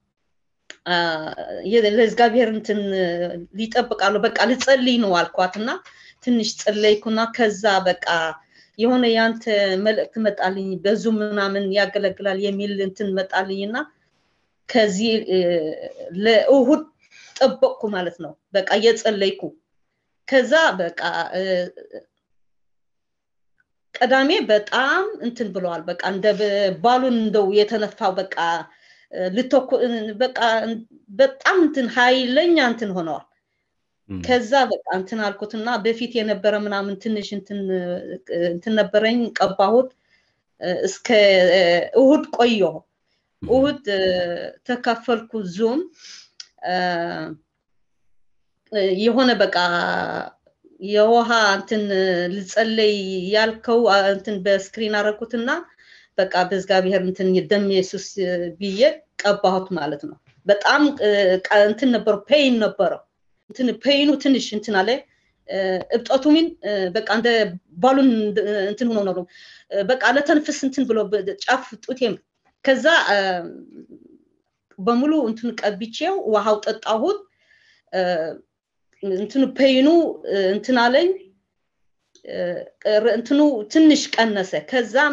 ለእግዚአብሔር እንትን ሊጠብቃሉ በቃ ልጸልይ ነው አልኳትና ትንሽ ጸለይኩና ከዛ በቃ የሆነ ያንተ መልእክት መጣልኝ በዙ ምናምን ያገለግላል የሚል እንትን መጣልኝና ከዚህ ለእሁድ ጠበቅኩ ማለት ነው በቃ እየጸለይኩ ከዛ በቃ ቀዳሜ በጣም እንትን ብለዋል በቃ እንደ ባሉን እንደው የተነፋው በቃ ልተኩ በቃ በጣም እንትን ኃይለኛ እንትን ሆነዋል ከዛ በቃ እንትን አልኩትና በፊት የነበረ ምናምን ትንሽ እንትን ነበረኝ ቀባሁት እስከ እሁድ ቆየሁ እሁድ ተካፈልኩ ዙም የሆነ በቃ የውሃ እንትን ልጸለይ ያልከው እንትን በስክሪን አረኩትና በቃ በእግዚአብሔር እንትን ደም ኢየሱስ ብዬ ቀባሁት ማለት ነው በጣም እንትን ነበረው ፔይን ነበረው እንትን ፔይኑ ትንሽ እንትን አለ እብጠቱ ሚን በቃ እንደ ባሉን እንትን ሆኖ ነው በቃ ለተንፍስ እንትን ብሎ ጫፍ ጡቴም ከዛ በሙሉ እንትን ቀብቼው ውሃው ጠጣሁት እንትኑ ፔይኑ እንትን አለኝ እንትኑ ትንሽ ቀነሰ ከዛም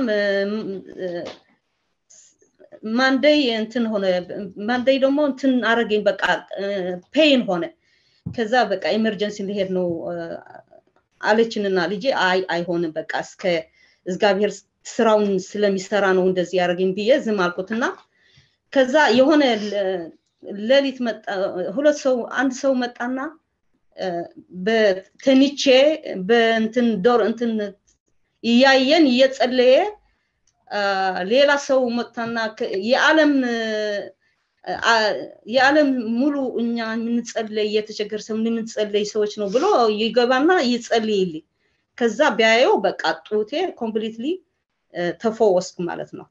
ማንደይ እንትን ሆነ ማንደይ ደግሞ እንትን አረገኝ በቃ ፔይን ሆነ ከዛ በቃ ኤመርጀንሲ ሊሄድ ነው አለችንና ልጄ አይ አይሆንም በቃ እስከ እግዚአብሔር ስራውን ስለሚሰራ ነው እንደዚህ ያደረገኝ ብዬ ዝም አልኩትና ከዛ የሆነ ሌሊት መጣ ሁለት ሰው አንድ ሰው መጣና በተኒቼ በእንትን ዶር እንትን እያየን እየጸለየ ሌላ ሰው መጥታና የዓለም የዓለም ሙሉ እኛ የምንጸለይ እየተቸገር ሰው የምንጸለይ ሰዎች ነው ብሎ ይገባና ይጸልይልኝ ከዛ ቢያየው በቃ ጡቴ ኮምፕሊትሊ ተፈወስኩ ማለት ነው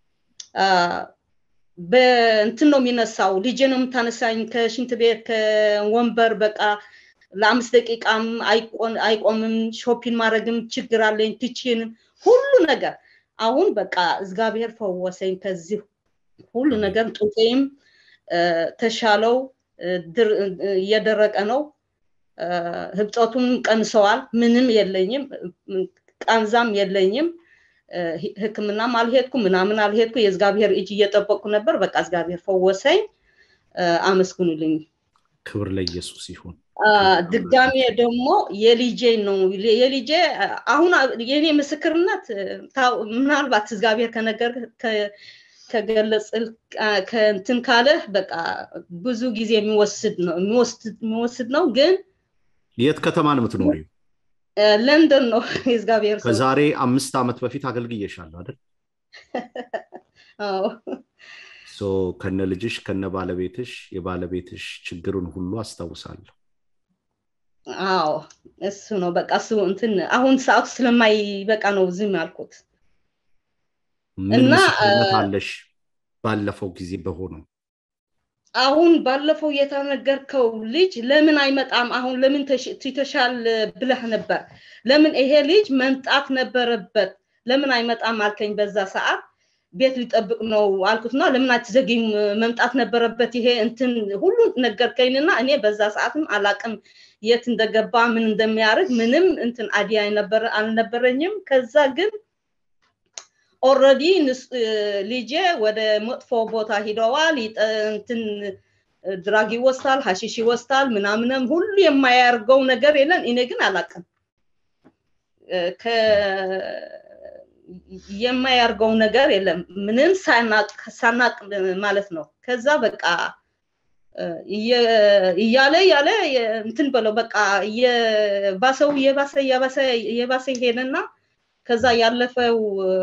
በእንትን ነው የሚነሳው ልጄ ነው የምታነሳኝ ከሽንት ቤት ከወንበር በቃ ለአምስት ደቂቃም አይቆምም ሾፒን ማድረግም ችግር አለኝ ትችንም ሁሉ ነገር አሁን በቃ እግዚአብሔር ፈወሰኝ ከዚህ ሁሉ ነገር ጡቴም ተሻለው እየደረቀ ነው ህብጠቱም ቀንሰዋል ምንም የለኝም ቃንዛም የለኝም ህክምናም አልሄድኩ ምናምን አልሄድኩ የእግዚአብሔር እጅ እየጠበቅኩ ነበር በቃ እግዚአብሔር ፈወሰኝ አመስግኑልኝ ክብር ለኢየሱስ ይሁን ድጋሜ ደግሞ የልጄ ነው የልጄ አሁን የኔ ምስክርነት ምናልባት እግዚአብሔር ከነገር ከገለጽ ከእንትን ካለ በቃ ብዙ ጊዜ የሚወስድ ነው የሚወስድ ነው ግን የት ከተማ ነው የምትኖሪው ለንደን ነው የእግዚአብሔር ከዛሬ አምስት ዓመት በፊት አገልግዬሻለሁ አይደል ከነ ልጅሽ ከነ ባለቤትሽ የባለቤትሽ ችግሩን ሁሉ አስታውሳለሁ አዎ እሱ ነው በቃ እሱ እንትን አሁን ሰዓቱ ስለማይ በቃ ነው ዝም ያልኩት ምን ምስክርነት አለሽ ባለፈው ጊዜ በሆነው አሁን ባለፈው የተነገርከው ልጅ ለምን አይመጣም አሁን ለምን ትተሻል ብለህ ነበር ለምን ይሄ ልጅ መምጣት ነበረበት ለምን አይመጣም አልከኝ በዛ ሰዓት ቤት ሊጠብቅ ነው አልኩትና ለምን አትዘግይም መምጣት ነበረበት ይሄ እንትን ሁሉ ነገርከኝና እኔ በዛ ሰዓትም አላቅም የት እንደገባ ምን እንደሚያደርግ ምንም እንትን አዲያ አልነበረኝም ከዛ ግን ኦረዲ ልጄ ወደ መጥፎ ቦታ ሂደዋል እንትን ድራግ ይወስዳል ሀሺሽ ይወስዳል ምናምንም ሁሉ የማያርገው ነገር የለን እኔ ግን አላቅም የማያርገው ነገር የለም ምንም ሳናቅ ማለት ነው ከዛ በቃ እያለ እያለ እንትን በለው በቃ የባሰው የባሰ የባሰ የባሰ ሄደና ከዛ ያለፈው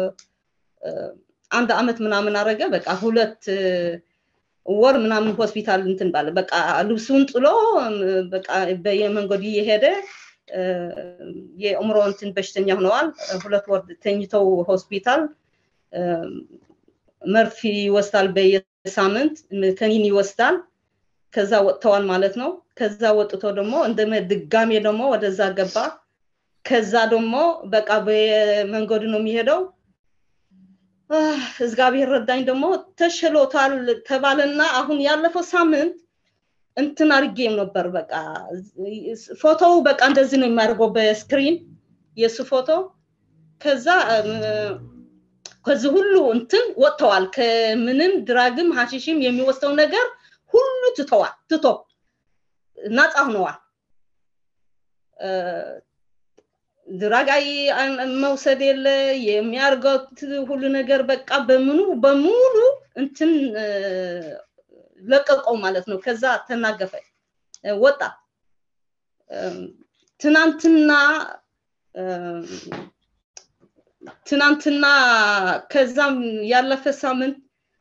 አንድ አመት ምናምን አረገ በቃ ሁለት ወር ምናምን ሆስፒታል እንትን ባለ በቃ ልብሱን ጥሎ በቃ በየመንገዱ እየሄደ የእምሮ እንትን በሽተኛ ሆነዋል ሁለት ወር ተኝተው ሆስፒታል መርፊ ይወስዳል በየሳምንት ከኒን ይወስዳል ከዛ ወጥተዋል ማለት ነው ከዛ ወጥቶ ደግሞ እንደ ድጋሜ ደግሞ ወደዛ ገባ ከዛ ደግሞ በቃ በመንገዱ ነው የሚሄደው እግዚአብሔር ረዳኝ ደግሞ ተሽሎታል ተባለና አሁን ያለፈው ሳምንት እንትን አድርጌም ነበር በቃ ፎቶው በቃ እንደዚህ ነው የሚያደርገው በስክሪን የእሱ ፎቶ ከዛ ከዚህ ሁሉ እንትን ወጥተዋል ከምንም ድራግም ሀሺሽም የሚወስደው ነገር ሁሉ ትተዋል ትቶ ነፃ ሆነዋል ድራጋይ መውሰድ የለ የሚያርገት ሁሉ ነገር በቃ በምኑ በሙሉ እንትን ለቀቀው ማለት ነው ከዛ ተናገፈ ወጣ ትናንትና ትናንትና ከዛም ያለፈ ሳምንት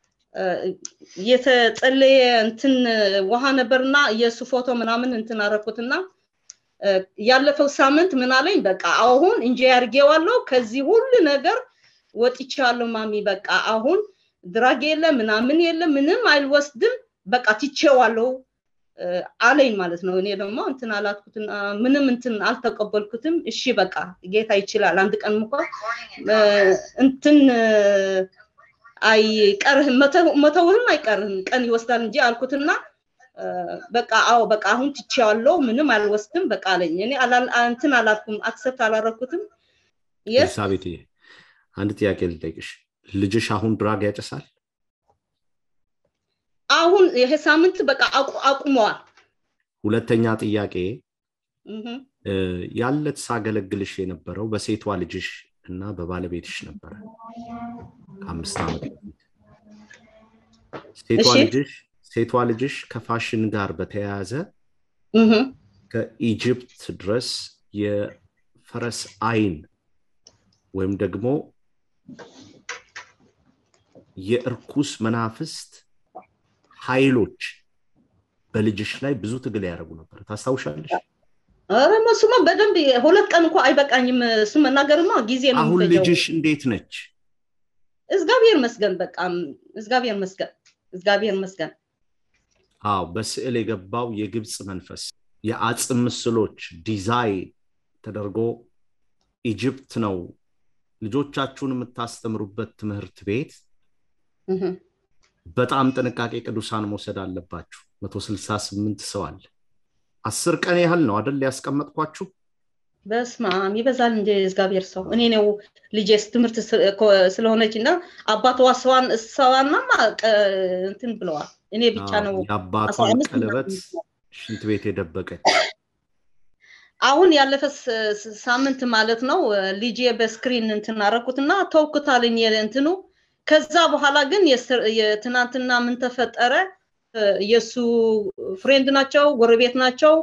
የተጸለየ እንትን ውሃ ነበርና የእሱ ፎቶ ምናምን እንትን አረኩትና ያለፈው ሳምንት ምን አለኝ በቃ አሁን እንጂ ያርጌዋለሁ ከዚህ ሁሉ ነገር ወጥቻለሁ ማሚ በቃ አሁን ድራግ የለ ምናምን የለ ምንም አይልወስድም በቃ ትቼዋለሁ አለኝ ማለት ነው እኔ ደግሞ እንትን አላትኩትና ምንም እንትን አልተቀበልኩትም እሺ በቃ ጌታ ይችላል አንድ ቀን እንኳ እንትን አይቀርህም መተውህም አይቀርህም ቀን ይወስዳል እንጂ አልኩትና በቃ አዎ በቃ አሁን ትቼዋለሁ ምንም አልወስድም በቃ አለኝ እኔ እንትን አላልኩም አክሰፕት አላረኩትም ኤልሳቤት አንድ ጥያቄ ልጠይቅሽ ልጅሽ አሁን ድራግ ያጨሳል አሁን ይሄ ሳምንት በቃ አቁመዋል ሁለተኛ ጥያቄ ያለት ሳገለግልሽ የነበረው በሴቷ ልጅሽ እና በባለቤትሽ ነበረ ከአምስት ዓመት በፊት ሴቷ ልጅሽ ሴቷ ልጅሽ ከፋሽን ጋር በተያያዘ ከኢጅፕት ድረስ የፈረስ አይን ወይም ደግሞ የእርኩስ መናፍስት ኃይሎች በልጅሽ ላይ ብዙ ትግል ያደረጉ ነበር ታስታውሻለሽ ኧረ እሱማ በደንብ ሁለት ቀን እንኳ አይበቃኝም እሱ መናገርማ ጊዜ ነው አሁን ልጅሽ እንዴት ነች እግዚአብሔር መስገን በቃ እግዚአብሔር መስገን እግዚአብሔር መስገን አዎ በስዕል የገባው የግብፅ መንፈስ የአጽም ምስሎች ዲዛይን ተደርጎ ኢጅፕት ነው ልጆቻችሁን የምታስተምሩበት ትምህርት ቤት በጣም ጥንቃቄ ቅዱሳን መውሰድ አለባችሁ መቶ ስልሳ ስምንት ሰው አለ አስር ቀን ያህል ነው አደል ያስቀመጥኳችሁ በስማም ይበዛል እንደ እግዚአብሔር ሰው እኔ ነው ልጄስ ትምህርት ስለሆነች እና አባቷ ሰዋን ሰዋናማ እንትን ብለዋል እኔ ብቻ ነው የአባቷን ቀለበት ሽንት ቤት የደበቀች አሁን ያለፈ ሳምንት ማለት ነው ልጄ በስክሪን እንትን አረኩትና ተውኩታልኝ እንትኑ ከዛ በኋላ ግን የትናንትና ምን ተፈጠረ የእሱ ፍሬንድ ናቸው ጎረቤት ናቸው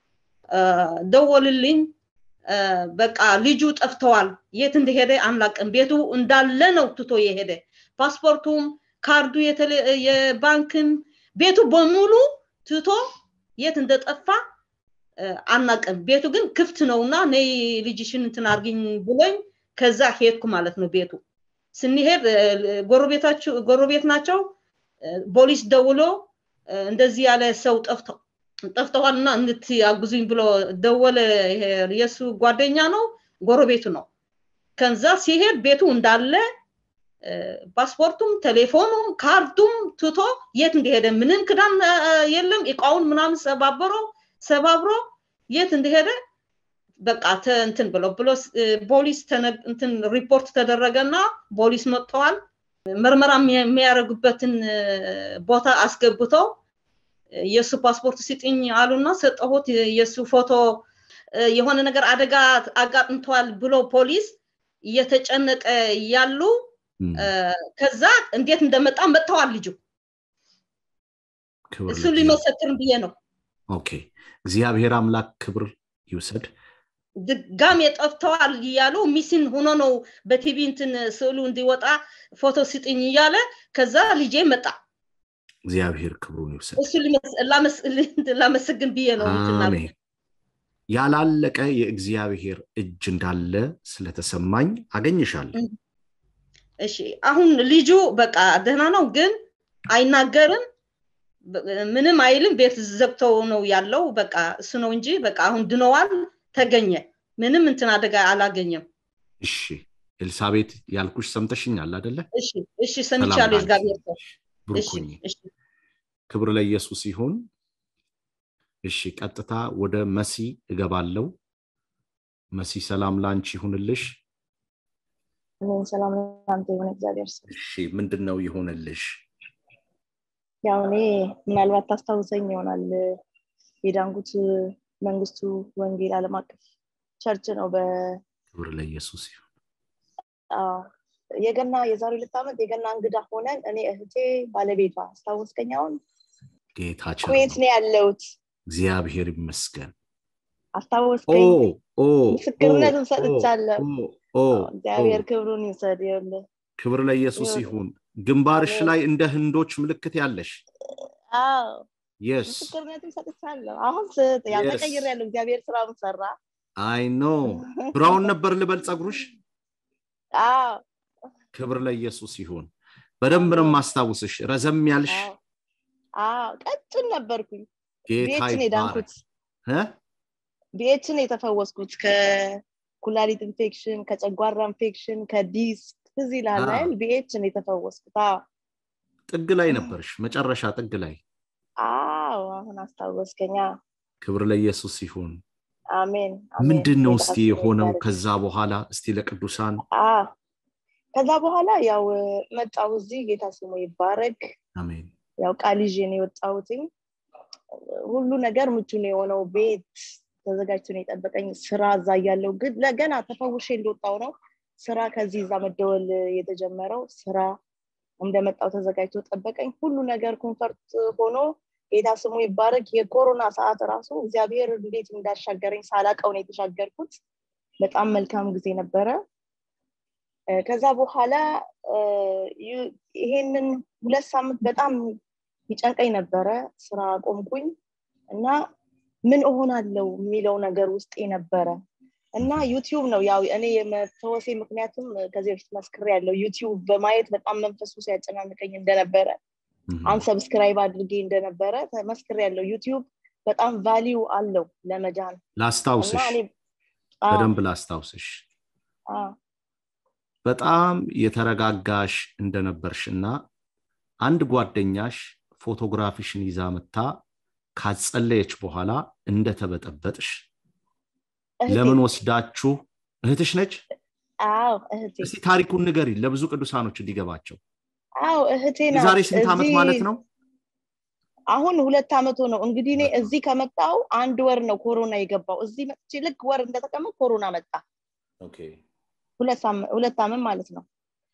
ደወልልኝ በቃ ልጁ ጠፍተዋል የት እንደሄደ አናቅም ቤቱ እንዳለ ነው ትቶ የሄደ ፓስፖርቱም ካርዱ የባንክም ቤቱ በሙሉ ትቶ የት እንደጠፋ አናቅም ቤቱ ግን ክፍት ነውና ነይ ልጅሽን እንትን አርግኝ ብሎኝ ከዛ ሄድኩ ማለት ነው ቤቱ ስንሄድ ጎረቤት ናቸው ፖሊስ ደውሎ እንደዚህ ያለ ሰው ጠፍተው ጠፍተዋልና እንድትያጉዙኝ ብሎ ደወለ የእሱ ጓደኛ ነው ጎረቤቱ ነው ከዛ ሲሄድ ቤቱ እንዳለ ፓስፖርቱም ቴሌፎኑም ካርዱም ትቶ የት እንደሄደ ምንም ክዳን የለም እቃውን ምናምን ሰባብሮ ሰባብሮ የት እንደሄደ በቃ እንትን ብሎ ብሎ ፖሊስ እንትን ሪፖርት ተደረገና ፖሊስ መጥተዋል ምርመራ የሚያደርጉበትን ቦታ አስገብተው የእሱ ፓስፖርት ሲጥኝ አሉና ሰጠሁት የእሱ ፎቶ የሆነ ነገር አደጋ አጋጥምተዋል ብሎ ፖሊስ እየተጨነቀ ያሉ ከዛ እንዴት እንደመጣ መጥተዋል ልጁ እሱ ሊመሰክር ብዬ ነው ኦኬ እግዚአብሔር አምላክ ክብር ይውሰድ ድጋሜ ጠፍተዋል እያሉ ሚስን ሆኖ ነው በቲቪ እንትን ስዕሉ እንዲወጣ ፎቶ ስጥኝ እያለ ከዛ ልጄ መጣ እግዚአብሔር ክብሩን ይውሰድ እሱ ላመሰግን ብዬ ነው አሜን ያላለቀ የእግዚአብሔር እጅ እንዳለ ስለተሰማኝ አገኝሻለሁ እሺ አሁን ልጁ በቃ ደህና ነው ግን አይናገርም ምንም አይልም ቤት ዘግተው ነው ያለው በቃ እሱ ነው እንጂ በቃ አሁን ድነዋል ተገኘ ምንም እንትን አደጋ አላገኘም እሺ ኤልሳቤት ያልኩሽ ሰምተሽኛል አደለ እሺ እሺ ሰምቻለሁ እግዚአብሔር ሰው ብሩኩኝ ክብር ለኢየሱስ ይሁን እሺ ቀጥታ ወደ መሲ እገባለው መሲ ሰላም ላንቺ ይሁንልሽ እኔም ሰላም ለአንተ የሆነ እግዚአብሔር ሰው እሺ ምንድን ነው ይሁንልሽ ያው እኔ ምናልባት ታስታውሰኝ ይሆናል የዳንጉት መንግስቱ ወንጌል አለም አቀፍ ቸርች ነው በ ክብር ለኢየሱስ ይሁን የገና የዛሬ ሁለት ዓመት የገና እንግዳ ሆነን እኔ እህቴ ባለቤቷ አስታወስከኝ አሁን ጌታ ኩዌት ነው ያለውት እግዚአብሔር ይመስገን አስታወስከኝ ምስክርነትን ሰጥቻለሁ እግዚአብሔር ክብሩን ይውሰድ ይኸውልህ ክብር ለኢየሱስ ይሁን ግንባርሽ ላይ እንደ ህንዶች ምልክት ያለሽ የስ ምስክርነትን ሰጥቻለሁ አሁን ስጥ ያው ተቀይር ያለው እግዚአብሔር ስራውን ሰራ አይ ኖ ብራውን ነበር ልበል ጸጉሩሽ ክብር ለኢየሱስ ይሁን በደንብ ነው ማስታውስሽ ረዘም ያልሽ ቀጭን ነበርኩኝ ጌታ ቤችን የዳንኩት ቤችን የተፈወስኩት ከኩላሊት ኢንፌክሽን ከጨጓራ ኢንፌክሽን ከዲስክ ትዝ ይላል አይደል ቢኤችን የተፈወስኩት ጥግ ላይ ነበርሽ መጨረሻ ጥግ ላይ አዎ አሁን አስታወስከኛ ክብር ለኢየሱስ ይሁን አሜን ምንድን ነው እስቲ የሆነው ከዛ በኋላ እስቲ ለቅዱሳን ከዛ በኋላ ያው መጣው እዚህ ጌታ ስሙ ይባረክ አሜን ያው ቃል ይዤ ነው የወጣሁትኝ ሁሉ ነገር ምቹ ነው የሆነው ቤት ተዘጋጅቶ ነው የጠበቀኝ ስራ እዛ እያለው ግን ለገና ተፈውሼ እንደወጣው ነው ስራ ከዚህ እዛ መደወል የተጀመረው ስራ እንደመጣው ተዘጋጅቶ ጠበቀኝ ሁሉ ነገር ኮንፈርት ሆኖ ጌታ ስሙ ይባረክ የኮሮና ሰዓት ራሱ እግዚአብሔር እንዴት እንዳሻገረኝ ሳላቀው ነው የተሻገርኩት በጣም መልካም ጊዜ ነበረ ከዛ በኋላ ይሄንን ሁለት ሳምንት በጣም ይጨንቀኝ ነበረ ስራ ቆምኩኝ እና ምን እሆናለው የሚለው ነገር ውስጤ ነበረ እና ዩቲዩብ ነው ያው እኔ የመፈወሴ ምክንያቱም ከዚህ በፊት መስክር ያለው ዩቲዩብ በማየት በጣም መንፈሱ ሲያጨናንቀኝ እንደነበረ አንሰብስክራይብ አድርጌ እንደነበረ መስክር ያለው ዩቲዩብ በጣም ቫሊዩ አለው ለመጃን ላስታውስሽ በደንብ ላስታውስሽ በጣም የተረጋጋሽ እንደነበርሽ እና አንድ ጓደኛሽ ፎቶግራፊሽን ይዛ መታ ካጸለየች በኋላ እንደተበጠበጥሽ ለምን ወስዳችሁ እህትሽ ነች አዎ እህቴ እስቲ ታሪኩን ንገሪ ለብዙ ቅዱሳኖች እንዲገባቸው አዎ እህቴ የዛሬ ስንት ዓመት ማለት ነው አሁን ሁለት ዓመት ነው እንግዲህ እኔ እዚህ ከመጣው አንድ ወር ነው ኮሮና የገባው እዚህ መጥቼ ልክ ወር እንደተቀመጥ ኮሮና መጣ ሁለት ዓመት ማለት ነው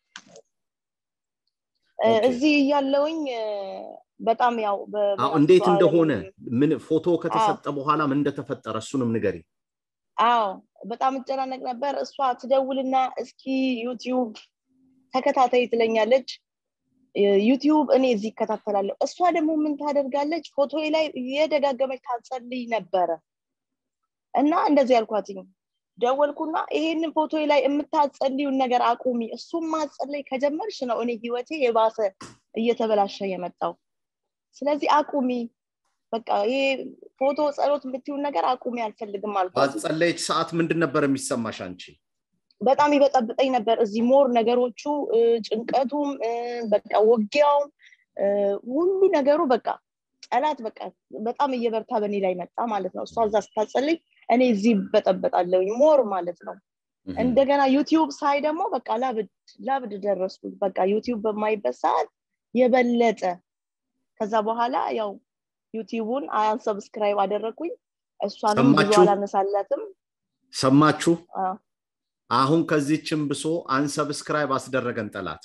እዚህ እያለውኝ በጣም ያው እንዴት እንደሆነ ምን ፎቶ ከተሰጠ በኋላ ምን እንደተፈጠረ እሱንም ንገሪ አዎ በጣም እጨናነቅ ነበር እሷ ትደውልና እስኪ ዩቲዩብ ተከታታይ ትለኛለች ዩቲዩብ እኔ እዚህ ይከታተላለሁ እሷ ደግሞ ምን ታደርጋለች ፎቶ ላይ የደጋገመች ታጸልይ ነበረ እና እንደዚህ ያልኳትኝ ደወልኩና ይሄንን ፎቶ ላይ የምታጸልዩን ነገር አቁሚ እሱም ማጸለይ ከጀመርሽ ነው እኔ ህይወቴ የባሰ እየተበላሸ የመጣው ስለዚህ አቁሚ በቃ ይሄ ፎቶ ጸሎት የምትይውን ነገር አቁሚ አልፈልግም አልኳት ባጸለየች ሰዓት ምንድን ነበር የሚሰማሽ አንቺ በጣም ይበጠብጠኝ ነበር እዚህ ሞር ነገሮቹ ጭንቀቱም በቃ ወጊያውም ሁሉ ነገሩ በቃ ጠላት በቃ በጣም እየበርታ በእኔ ላይ መጣ ማለት ነው እሷ እዛ ስታጸልይ እኔ እዚህ በጠበጣለሁ ሞር ማለት ነው እንደገና ዩቲዩብ ሳይ ደግሞ በቃ ላብድ ላብድ ደረስኩ በቃ ዩቲዩብ በማይበት ሰዓት የበለጠ ከዛ በኋላ ያው ዩቲዩቡን አንሰብስክራይብ አደረግኩኝ እሷንም ብዙ አላነሳላትም ሰማችሁ አሁን ከዚህችን ብሶ አንሰብስክራይብ አስደረገን ጠላት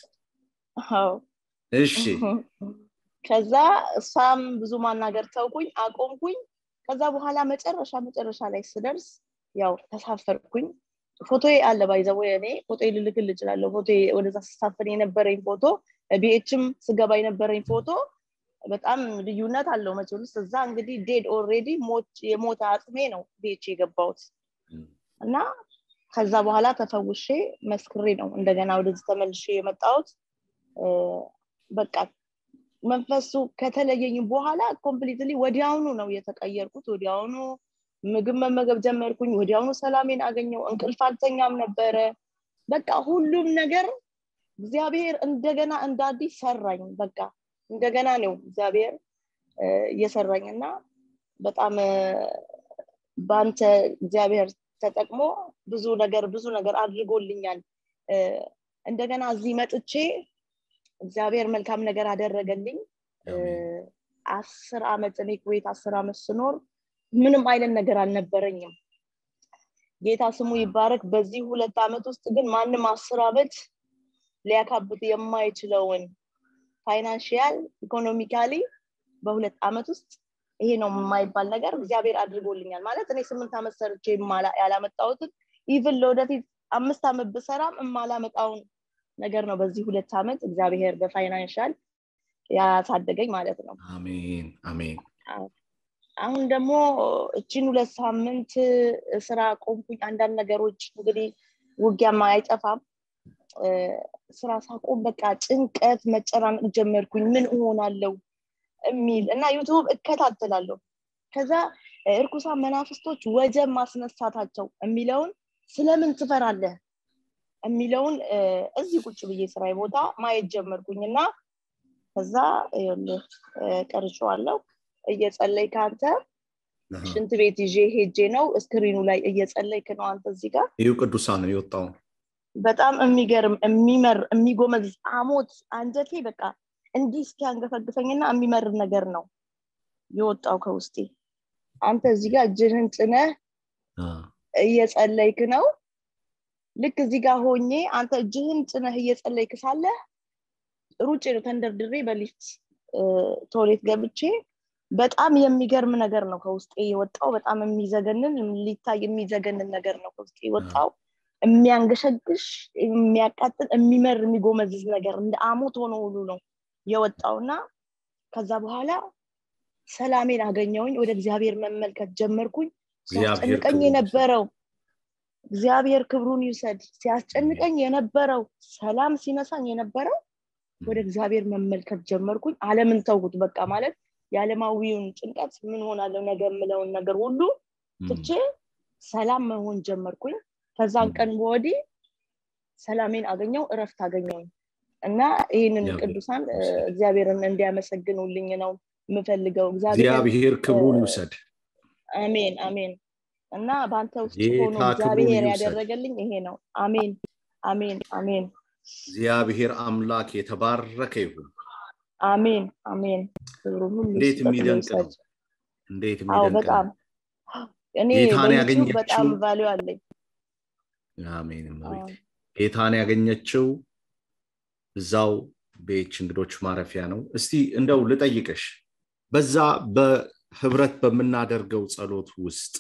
እሺ ከዛ እሷም ብዙ ማናገር ተውኩኝ አቆምኩኝ ከዛ በኋላ መጨረሻ መጨረሻ ላይ ስደርስ ያው ተሳፈርኩኝ ፎቶ አለ ባይዘው እኔ ፎቶ ልልክል እችላለሁ ፎቶ ወደዛ ስሳፈር የነበረኝ ፎቶ ቢኤችም ስገባ የነበረኝ ፎቶ በጣም ልዩነት አለው መቼልስ እዛ እንግዲህ ዴድ ኦልሬዲ የሞተ አጥሜ ነው ቤች የገባውት እና ከዛ በኋላ ተፈውሼ መስክሬ ነው እንደገና ወደዚህ ተመልሼ የመጣሁት በቃ መንፈሱ ከተለየኝ በኋላ ኮምፕሊትሊ ወዲያውኑ ነው የተቀየርኩት ወዲያውኑ ምግብ መመገብ ጀመርኩኝ ወዲያውኑ ሰላሜን አገኘው እንቅልፍ አልተኛም ነበረ በቃ ሁሉም ነገር እግዚአብሔር እንደገና እንደ አዲስ ሰራኝ በቃ እንደገና ነው እግዚአብሔር እየሰራኝ እና በጣም በአንተ እግዚአብሔር ተጠቅሞ ብዙ ነገር ብዙ ነገር አድርጎልኛል እንደገና እዚህ መጥቼ እግዚአብሔር መልካም ነገር አደረገልኝ አስር አመት እኔ ኩዌት አስር አመት ስኖር ምንም አይነት ነገር አልነበረኝም ጌታ ስሙ ይባረክ በዚህ ሁለት አመት ውስጥ ግን ማንም አስር አመት ሊያካብት የማይችለውን ፋይናንሽያል ኢኮኖሚካሊ በሁለት አመት ውስጥ ይሄ ነው የማይባል ነገር እግዚአብሔር አድርጎልኛል ማለት እኔ ስምንት አመት ሰርቼ ያላመጣሁትን ኢቭን ለወደፊት አምስት አመት ብሰራም የማላመጣውን ነገር ነው በዚህ ሁለት አመት እግዚአብሔር በፋይናንሻል ያሳደገኝ ማለት ነው አሜን አሜን አሁን ደግሞ እችን ሁለት ሳምንት ስራ ቆምኩኝ አንዳንድ ነገሮች እንግዲህ ውጊያማ አይጠፋም ስራ ሳቆም በቃ ጭንቀት መጨናነቅ ጀመርኩኝ ምን እሆናለው የሚል እና ዩቱብ እከታተላለሁ ከዛ እርኩሳን መናፍስቶች ወጀብ ማስነሳታቸው የሚለውን ስለምን ትፈራለህ የሚለውን እዚህ ቁጭ ብዬ ስራ ቦታ ማየት ጀመርኩኝ እና ከዛ ቀርጬዋለሁ እየጸለይ ከአንተ ሽንት ቤት ይዤ ሄጄ ነው እስክሪኑ ላይ እየጸለይክ ነው አንተ እዚህ ጋር ይሁ ቅዱሳን የወጣው በጣም የሚገርም የሚመር የሚጎመዝ አሞት አንጀቴ በቃ እንዲህ እስኪያንገፈግፈኝና የሚመር ነገር ነው የወጣው ከውስጤ አንተ እዚህ ጋር እጅህን ጭነህ እየጸለይክ ነው ልክ እዚህ ጋር ሆኜ አንተ እጅህን ጭነህ እየጸለይክ ሳለ ሩጬ ነው ተንደርድሬ በሊፍት ቶሌት ገብቼ በጣም የሚገርም ነገር ነው ከውስጤ የወጣው በጣም የሚዘገንን ሊታይ የሚዘገንን ነገር ነው ከውስጤ የወጣው የሚያንገሸግሽ የሚያቃጥል የሚመር የሚጎመዝዝ ነገር እንደ አሞት ሆኖ ሁሉ ነው የወጣው እና ከዛ በኋላ ሰላሜን አገኘውኝ ወደ እግዚአብሔር መመልከት ጀመርኩኝ ሲያስጨንቀኝ የነበረው እግዚአብሔር ክብሩን ይውሰድ ሲያስጨንቀኝ የነበረው ሰላም ሲነሳኝ የነበረው ወደ እግዚአብሔር መመልከት ጀመርኩኝ አለምን ተውኩት በቃ ማለት የዓለማዊውን ጭንቀት ምን ሆናለው ነገ የምለውን ነገር ሁሉ ትቼ ሰላም መሆን ጀመርኩኝ ከዛን ቀን ወዲህ ሰላሜን አገኘው እረፍት አገኘውኝ እና ይህንን ቅዱሳን እግዚአብሔርን እንዲያመሰግኑልኝ ነው የምፈልገው እግዚአብሔር ክብሩን ይውሰድ አሜን አሜን እና በአንተ ውስጥ ሆኖ እግዚአብሔር ያደረገልኝ ይሄ ነው አሜን አሜን አሜን እግዚአብሔር አምላክ የተባረከ ይሁን አሜን አሜን ክብሩ ሁሉ እንዴት የሚደንቅ ነው እንዴት አዎ የሚደንቅ በጣም ነው እኔ ጌታን በዩቲዩብ በጣም ያገኘችው ቫሊዩ አለኝ አሜን አዎ እመቤቴ ጌታን ያገኘችው እዛው ቤች እንግዶች ማረፊያ ነው እስቲ እንደው ልጠይቅሽ በዛ በህብረት በምናደርገው ጸሎት ውስጥ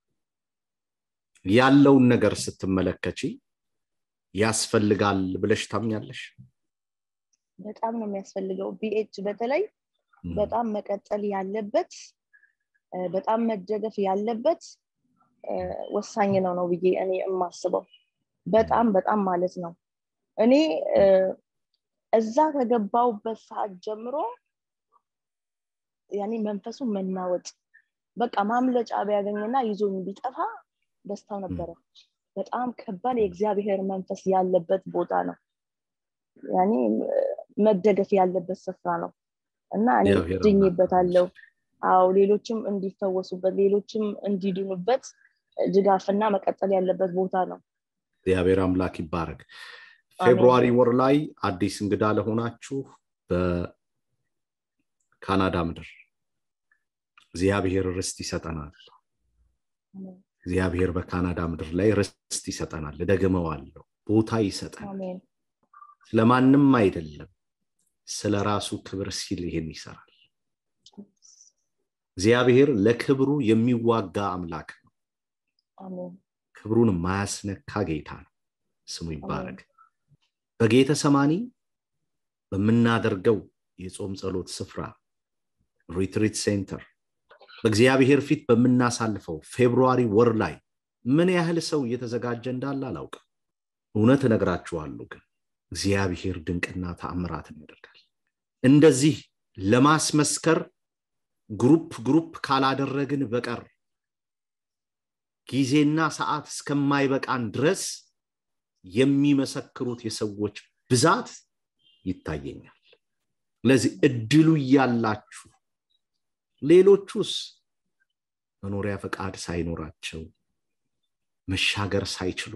ያለውን ነገር ስትመለከቺ ያስፈልጋል ብለሽ ታምኛለሽ በጣም ነው የሚያስፈልገው ቢኤች በተለይ እም፣ በጣም መቀጠል ያለበት እ፣ በጣም መደገፍ ያለበት እ፣ ወሳኝ ነው ነው ብዬ እኔ የማስበው በጣም በጣም ማለት ነው እኔ እ፣ እዛ ከገባውበት ሰዓት ጀምሮ ያኔ መንፈሱ መናወጥ በቃ ማምለጫ ቢያገኝና ይዞኝ ቢጠፋ ደስታው ነበረ በጣም ከባድ የእግዚአብሔር መንፈስ ያለበት ቦታ ነው ያኔ እ፣ መደገፍ ያለበት ስፍራ ነው እና እኔ እግዚአብሔር አምላክ ድኜበታለሁ አዎ ሌሎችም እንዲፈወሱበት ሌሎችም እንዲድኑበት ድጋፍና መቀጠል ያለበት ቦታ ነው እግዚአብሔር አምላክ ይባረክ አሜን ፌብሩዋሪ ወር ላይ አዲስ እንግዳ ለሆናችሁ በካናዳ ምድር እግዚአብሔር ርስት ይሰጠናል አሜን እግዚአብሔር በካናዳ ምድር ላይ ርስት ይሰጠናል እደግመዋለሁ ቦታ ይሰጠናል አሜን ስለማንም አይደለም ስለ ራሱ ክብር ሲል ይሄን ይሰራል እግዚአብሔር ለክብሩ የሚዋጋ አምላክ ነው አሜን ክብሩን ማያስነካ ጌታ ነው ስሙ አሜን ይባረክ በጌተ ሰማኒ በምናደርገው የጾም ጸሎት ስፍራ ሪትሪት ሴንተር በእግዚአብሔር ፊት በምናሳልፈው ፌብሩዋሪ ወር ላይ ምን ያህል ሰው እየተዘጋጀ እንዳለ አላውቅም። እውነት እነግራችኋለሁ ግን እግዚአብሔር ድንቅና ተአምራትን ያደርጋል። እንደዚህ ለማስመስከር ግሩፕ ግሩፕ ካላደረግን በቀር ጊዜና ሰዓት እስከማይበቃን ድረስ የሚመሰክሩት የሰዎች ብዛት ይታየኛል። ስለዚህ እድሉ እያላችሁ ሌሎቹስ መኖሪያ ፈቃድ ሳይኖራቸው መሻገር ሳይችሉ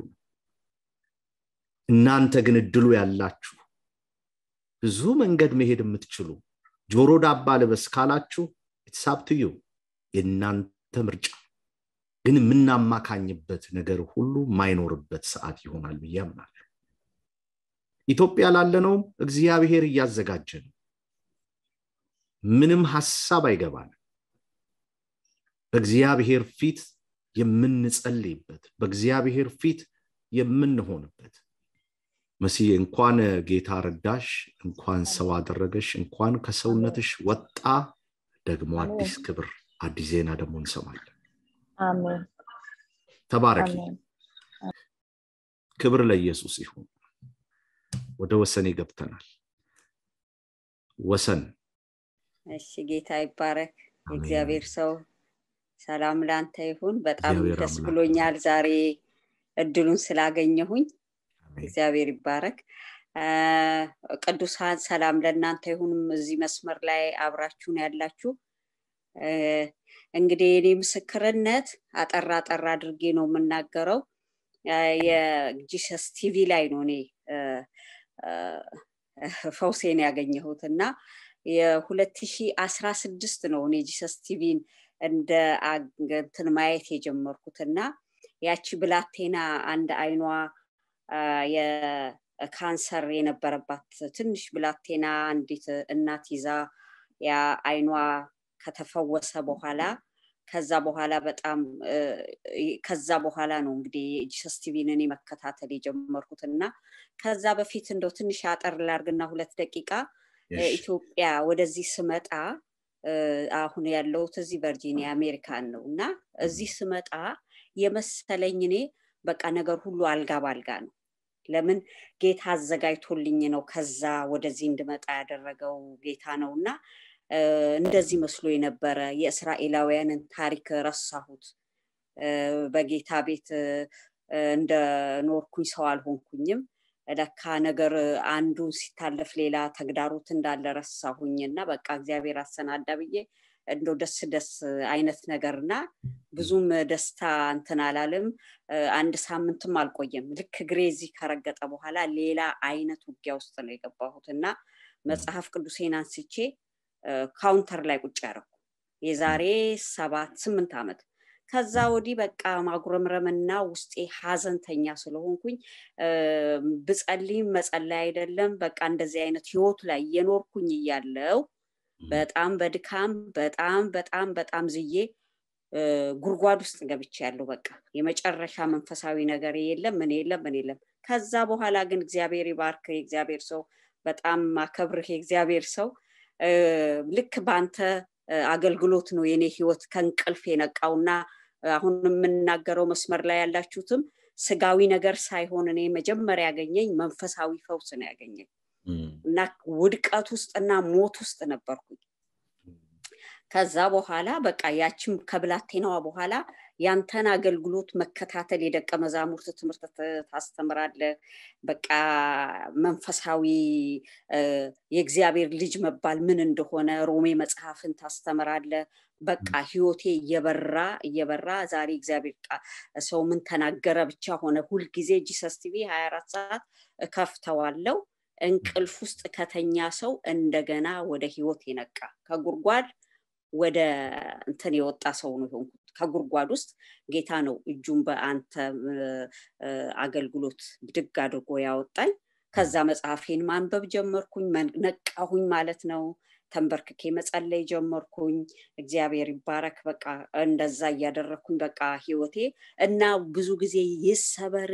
እናንተ ግን እድሉ ያላችሁ ብዙ መንገድ መሄድ የምትችሉ ጆሮ ዳባ ልበስ ካላችሁ ኢትሳብትዩ የእናንተ ምርጫ ግን የምናማካኝበት ነገር ሁሉ ማይኖርበት ሰዓት ይሆናል ብዬ አምናለሁ። ኢትዮጵያ ላለነውም እግዚአብሔር እያዘጋጀ ነው። ምንም ሀሳብ አይገባንም። በእግዚአብሔር ፊት የምንጸልይበት፣ በእግዚአብሔር ፊት የምንሆንበት መሲህ እንኳን ጌታ ረዳሽ፣ እንኳን ሰው አደረገሽ፣ እንኳን ከሰውነትሽ ወጣ። ደግሞ አዲስ ክብር፣ አዲስ ዜና ደግሞ እንሰማለን። አሜን ተባረኪ። አሜን። ክብር ለኢየሱስ ይሁን። ወደ ወሰኔ ገብተናል። ወሰን እሺ ጌታ ይባረክ። አሜን። የእግዚአብሔር ሰው ሰላም ላንተ ይሁን። በጣም እግዚአብሔር ደስ አምላክ ብሎኛል ዛሬ እድሉን ስላገኘሁኝ። አሜን። እግዚአብሔር ይባረክ። አ፣ ቅዱሳን ሰላም ለእናንተ ይሁን። እዚህ መስመር ላይ አብራችሁን ያላችሁ እ፣ እንግዲህ የኔ ምስክርነት አጠራ አጠራ አድርጌ ነው የምናገረው። አ፣ የጂሰስ ቲቪ ላይ ነው እኔ እ፣ እ፣ ፈውሴን ያገኘሁት እና የሁለት ሺ አስራ ስድስት ነው እኔ ጂሰስ ቲቪን እንደ አግ- እንትን ማየት የጀመርኩት እና ያቺ ብላቴና አንድ አይኗ አ፣ የካንሰር የነበረባት ትንሽ ብላቴና አንዲት እናት ይዛ ያ አይኗ ከተፈወሰ በኋላ ከዛ በኋላ በጣም እ፣ ከዛ በኋላ ነው እንግዲህ የጂሰስ ቲቪን እኔ መከታተል የጀመርኩት እና ከዛ በፊት እንደው ትንሽ አጠር ላርግና ሁለት ደቂቃ እ፣ እሺ። ኢትዮጵያ ወደዚህ ስመጣ እ፣ አሁን ያለሁት እዚህ ቨርጂኒያ አሜሪካን ነው እና እዚህ ስመጣ የመሰለኝ እኔ በቃ ነገር ሁሉ አልጋ ባልጋ ነው። ለምን ጌታ አዘጋጅቶልኝ ነው ከዛ ወደዚህ እንድመጣ ያደረገው ጌታ ነው እና እ፣ እንደዚህ መስሎ የነበረ የእስራኤላውያንን ታሪክ ረሳሁት። እ፣ በጌታ ቤት እ፣ እንደ ኖርኩኝ ሰው አልሆንኩኝም። ለካ ነገር አንዱን ሲታለፍ ሌላ ተግዳሮት እንዳለ ረሳሁኝ እና በቃ እግዚአብሔር አሰናዳ ብዬ እንደው ደስ ደስ አይነት ነገር እና ብዙም ደስታ እንትን አላለም። እ፣ አንድ ሳምንትም አልቆየም። ልክ እግሬ እዚህ ከረገጠ በኋላ ሌላ አይነት ውጊያ ውስጥ ነው የገባሁት እና መጽሐፍ ቅዱሴን አንስቼ እ፣ ካውንተር ላይ ቁጭ ያደረኩ የዛሬ ሰባት ስምንት ዓመት ከዛ ወዲህ በቃ ማጉረምረምና ውስጤ ሀዘንተኛ ስለሆንኩኝ እ፣ ብጸልይም መጸለይ አይደለም በቃ እንደዚህ አይነት ህይወት ላይ እየኖርኩኝ እያለው በጣም በድካም በጣም በጣም በጣም ዝዬ እ፣ ጉድጓድ ውስጥ ገብቼ ያለው በቃ የመጨረሻ መንፈሳዊ ነገር የለም ምን የለም ምን የለም። ከዛ በኋላ ግን እግዚአብሔር ይባርክ የእግዚአብሔር ሰው በጣም ማከብርህ የእግዚአብሔር ሰው እ፣ ልክ በአንተ እ፣ አገልግሎት ነው የኔ ህይወት ከእንቅልፍ የነቃውና አሁን የምናገረው መስመር ላይ ያላችሁትም ስጋዊ ነገር ሳይሆን እኔ መጀመሪያ ያገኘኝ መንፈሳዊ ፈውስ ነው ያገኘኝ እም፣ እና ውድቀት ውስጥና ሞት ውስጥ ነበርኩኝ። ከዛ በኋላ በቃ ያችም ከብላቴናዋ በኋላ ያንተን አገልግሎት መከታተል የደቀ መዛሙርት ትምህርት ት- ታስተምራለህ። በቃ መንፈሳዊ እ፣ የእግዚአብሔር ልጅ መባል ምን እንደሆነ ሮሜ መጽሐፍን ታስተምራለህ። በቃ ህይወቴ እየበራ እየበራ ዛሬ እግዚአብሔር ቃ- ሰው ምን ተናገረ ብቻ ሆነ። ሁልጊዜ ጂሰስ ቲቪ ሀያ አራት ሰዓት እከፍተዋለው። እንቅልፍ ውስጥ ከተኛ ሰው እንደገና ወደ ህይወት የነቃ ከጉድጓድ ወደ እንትን የወጣ ሰው ነው የሆንኩት። ከጉድጓድ ውስጥ ጌታ ነው እጁን በአንተ እ፣ እ፣ አገልግሎት ብድግ አድርጎ ያወጣኝ። ከዛ መጽሐፌን ማንበብ ጀመርኩኝ፣ መን- ነቃሁኝ ማለት ነው። ተንበርክኬ መጸለይ ጀመርኩኝ። እግዚአብሔር ይባረክ። በቃ እንደዛ እያደረግኩኝ በቃ ህይወቴ እና ብዙ ጊዜ ይሰበር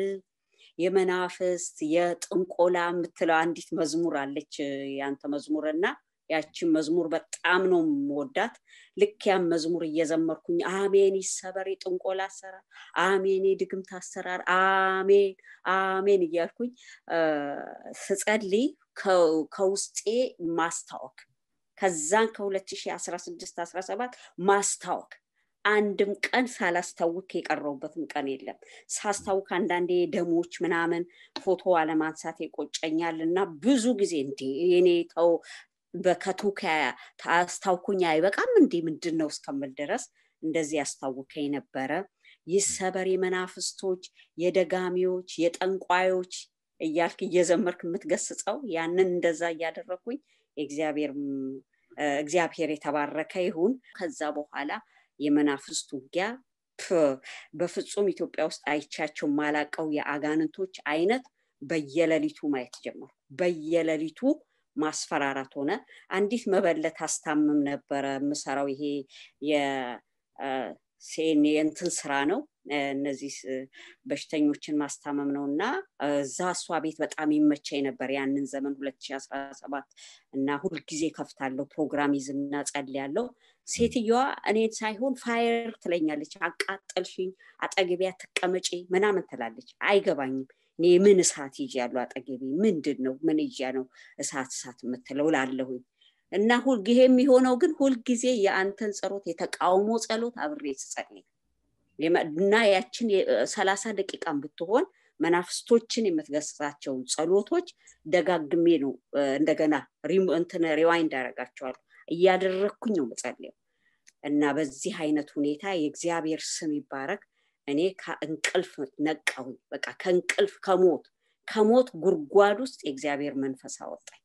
የመናፍስት የጥንቆላ የምትለው አንዲት መዝሙር አለች ያንተ መዝሙር እና ያችን መዝሙር በጣም ነው የምወዳት። ልክ ያን መዝሙር እየዘመርኩኝ አሜን ይሰበር የጥንቆላ አሰራር፣ አሜን የድግምት አሰራር፣ አሜን አሜን እያልኩኝ ስጸልይ ከውስጤ ማስታወክ ከዛን ከ2016 17 ማስታወክ አንድም ቀን ሳላስታውክ የቀረውበትም ቀን የለም። ሳስታውክ አንዳንዴ ደሞች ምናምን ፎቶ አለማንሳት ይቆጨኛል እና ብዙ ጊዜ እንዴ የኔ ተው በከቱከ አስታውኩኝ አይበቃም እንዴ ምንድን ነው እስከምል ድረስ እንደዚህ ያስታውከኝ ነበረ። ይሰበር የመናፍስቶች፣ የደጋሚዎች፣ የጠንቋዮች እያልክ እየዘመርክ የምትገስጸው ያንን እንደዛ እያደረግኩኝ እግዚአብሔር የተባረከ ይሁን። ከዛ በኋላ የመናፍስት ውጊያ በፍጹም ኢትዮጵያ ውስጥ አይቻቸው ማላቀው የአጋንንቶች አይነት በየሌሊቱ ማየት ጀመሩ። በየሌሊቱ ማስፈራራት ሆነ። አንዲት መበለት አስታምም ነበረ የምሰራው ይሄ የሴን የእንትን ስራ ነው። እነዚህ በሽተኞችን ማስታመም ነው እና እዛ እሷ ቤት በጣም ይመቸኝ ነበር ያንን ዘመን 2017 እና ሁልጊዜ ከፍታለሁ ፕሮግራም ይዝና ጸልያለሁ። ሴትየዋ እኔን ሳይሆን ፋየር ትለኛለች። አቃጠልሽኝ፣ አጠገቢያ ትቀመጪ ምናምን ትላለች። አይገባኝም። እኔ ምን እሳት ይዤ ያለው አጠገቤ ምንድን ነው? ምን ይዤ ነው እሳት እሳት የምትለው ላለሁኝ እና ሁልጊዜ የሚሆነው ግን ሁልጊዜ የአንተን ጸሎት የተቃውሞ ጸሎት አብሬ ስጸልይ እና ያችን ሰላሳ ደቂቃን ብትሆን መናፍስቶችን የምትገስጻቸውን ጸሎቶች ደጋግሜ ነው እንደገና እንትን ሪዋይንድ ያደርጋቸዋለሁ እያደረግኩኝ ነው መጸለየው እና በዚህ አይነት ሁኔታ የእግዚአብሔር ስም ይባረክ። እኔ ከእንቅልፍ ነቃሁኝ። በቃ ከእንቅልፍ ከሞት ከሞት ጉድጓድ ውስጥ የእግዚአብሔር መንፈስ አወጣኝ።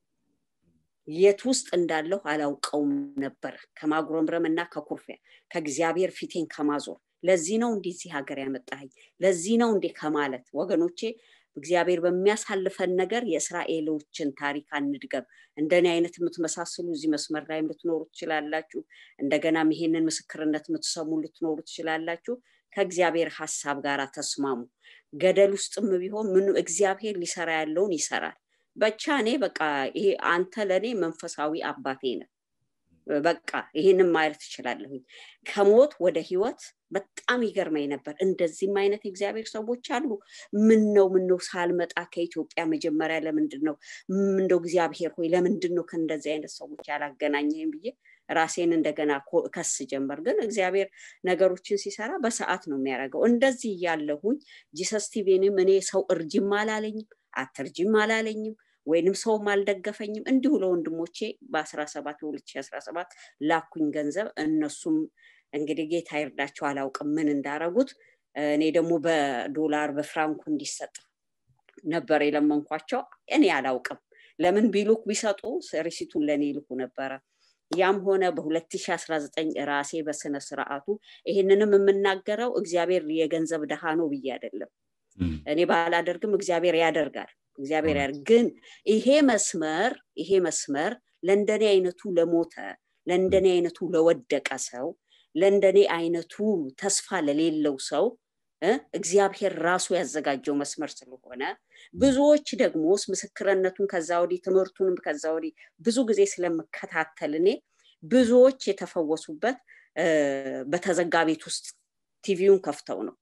የት ውስጥ እንዳለሁ አላውቀውም ነበር። ከማጉረምረም እና ከኩርፊያ ከእግዚአብሔር ፊቴን ከማዞር ለዚህ ነው እንዲህ እዚህ ሀገር ያመጣኸኝ፣ ለዚህ ነው እንዴ ከማለት ወገኖቼ እግዚአብሔር በሚያሳልፈን ነገር የእስራኤሎችን ታሪክ አንድገም። እንደኔ አይነት የምትመሳስሉ እዚህ መስመር ላይ ልትኖሩ ትችላላችሁ። እንደገናም ይሄንን ምስክርነት የምትሰሙ ልትኖሩ ትችላላችሁ። ከእግዚአብሔር ሀሳብ ጋር ተስማሙ። ገደል ውስጥም ቢሆን ምን እግዚአብሔር ሊሰራ ያለውን ይሰራል። ብቻ እኔ በቃ ይሄ አንተ ለእኔ መንፈሳዊ አባቴ ነህ። በቃ ይህንም ማለት ትችላለሁኝ። ከሞት ወደ ህይወት በጣም ይገርመኝ ነበር። እንደዚህም አይነት የእግዚአብሔር ሰዎች አሉ። ምን ነው ምን ነው ሳልመጣ ከኢትዮጵያ መጀመሪያ ለምንድን ነው እንደው እግዚአብሔር ሆይ ለምንድን ነው ከእንደዚህ አይነት ሰዎች ያላገናኘኝ ብዬ ራሴን እንደገና ከስ ጀመር። ግን እግዚአብሔር ነገሮችን ሲሰራ በሰዓት ነው የሚያደርገው። እንደዚህ እያለሁኝ ጂሰስ ቲቪንም እኔ ሰው እርጅም አላለኝም፣ አትርጅም አላለኝም ወይንም ሰውም አልደገፈኝም። እንዲሁ ለወንድሞቼ በአስራ ሰባት በሁለት ሺህ አስራ ሰባት ላኩኝ ገንዘብ። እነሱም እንግዲህ ጌታ ይርዳቸው አላውቅም ምን እንዳረጉት። እኔ ደግሞ በዶላር በፍራንኩ እንዲሰጥ ነበር የለመንኳቸው። እኔ አላውቅም ለምን ቢሉክ ቢሰጡ ሪሲቱን ለእኔ ይልኩ ነበረ። ያም ሆነ በ2019 ራሴ በስነ ስርዓቱ ይሄንንም የምናገረው እግዚአብሔር የገንዘብ ድሃ ነው ብዬ አይደለም። እኔ ባላደርግም እግዚአብሔር ያደርጋል። እግዚአብሔር ያደርግ። ግን ይሄ መስመር ይሄ መስመር ለእንደኔ አይነቱ ለሞተ ለእንደኔ አይነቱ ለወደቀ ሰው ለእንደኔ አይነቱ ተስፋ ለሌለው ሰው እግዚአብሔር ራሱ ያዘጋጀው መስመር ስለሆነ ብዙዎች ደግሞ ምስክርነቱን ከዛ ወዲህ ትምህርቱንም ከዛ ወዲህ ብዙ ጊዜ ስለምከታተል እኔ ብዙዎች የተፈወሱበት በተዘጋ ቤት ውስጥ ቲቪውን ከፍተው ነው።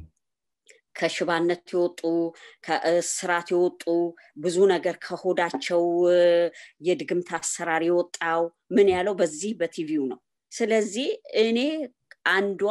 ከሽባነት የወጡ ከእስራት የወጡ ብዙ ነገር ከሆዳቸው የድግምት አሰራር የወጣው ምን ያለው በዚህ በቲቪው ነው። ስለዚህ እኔ አንዷ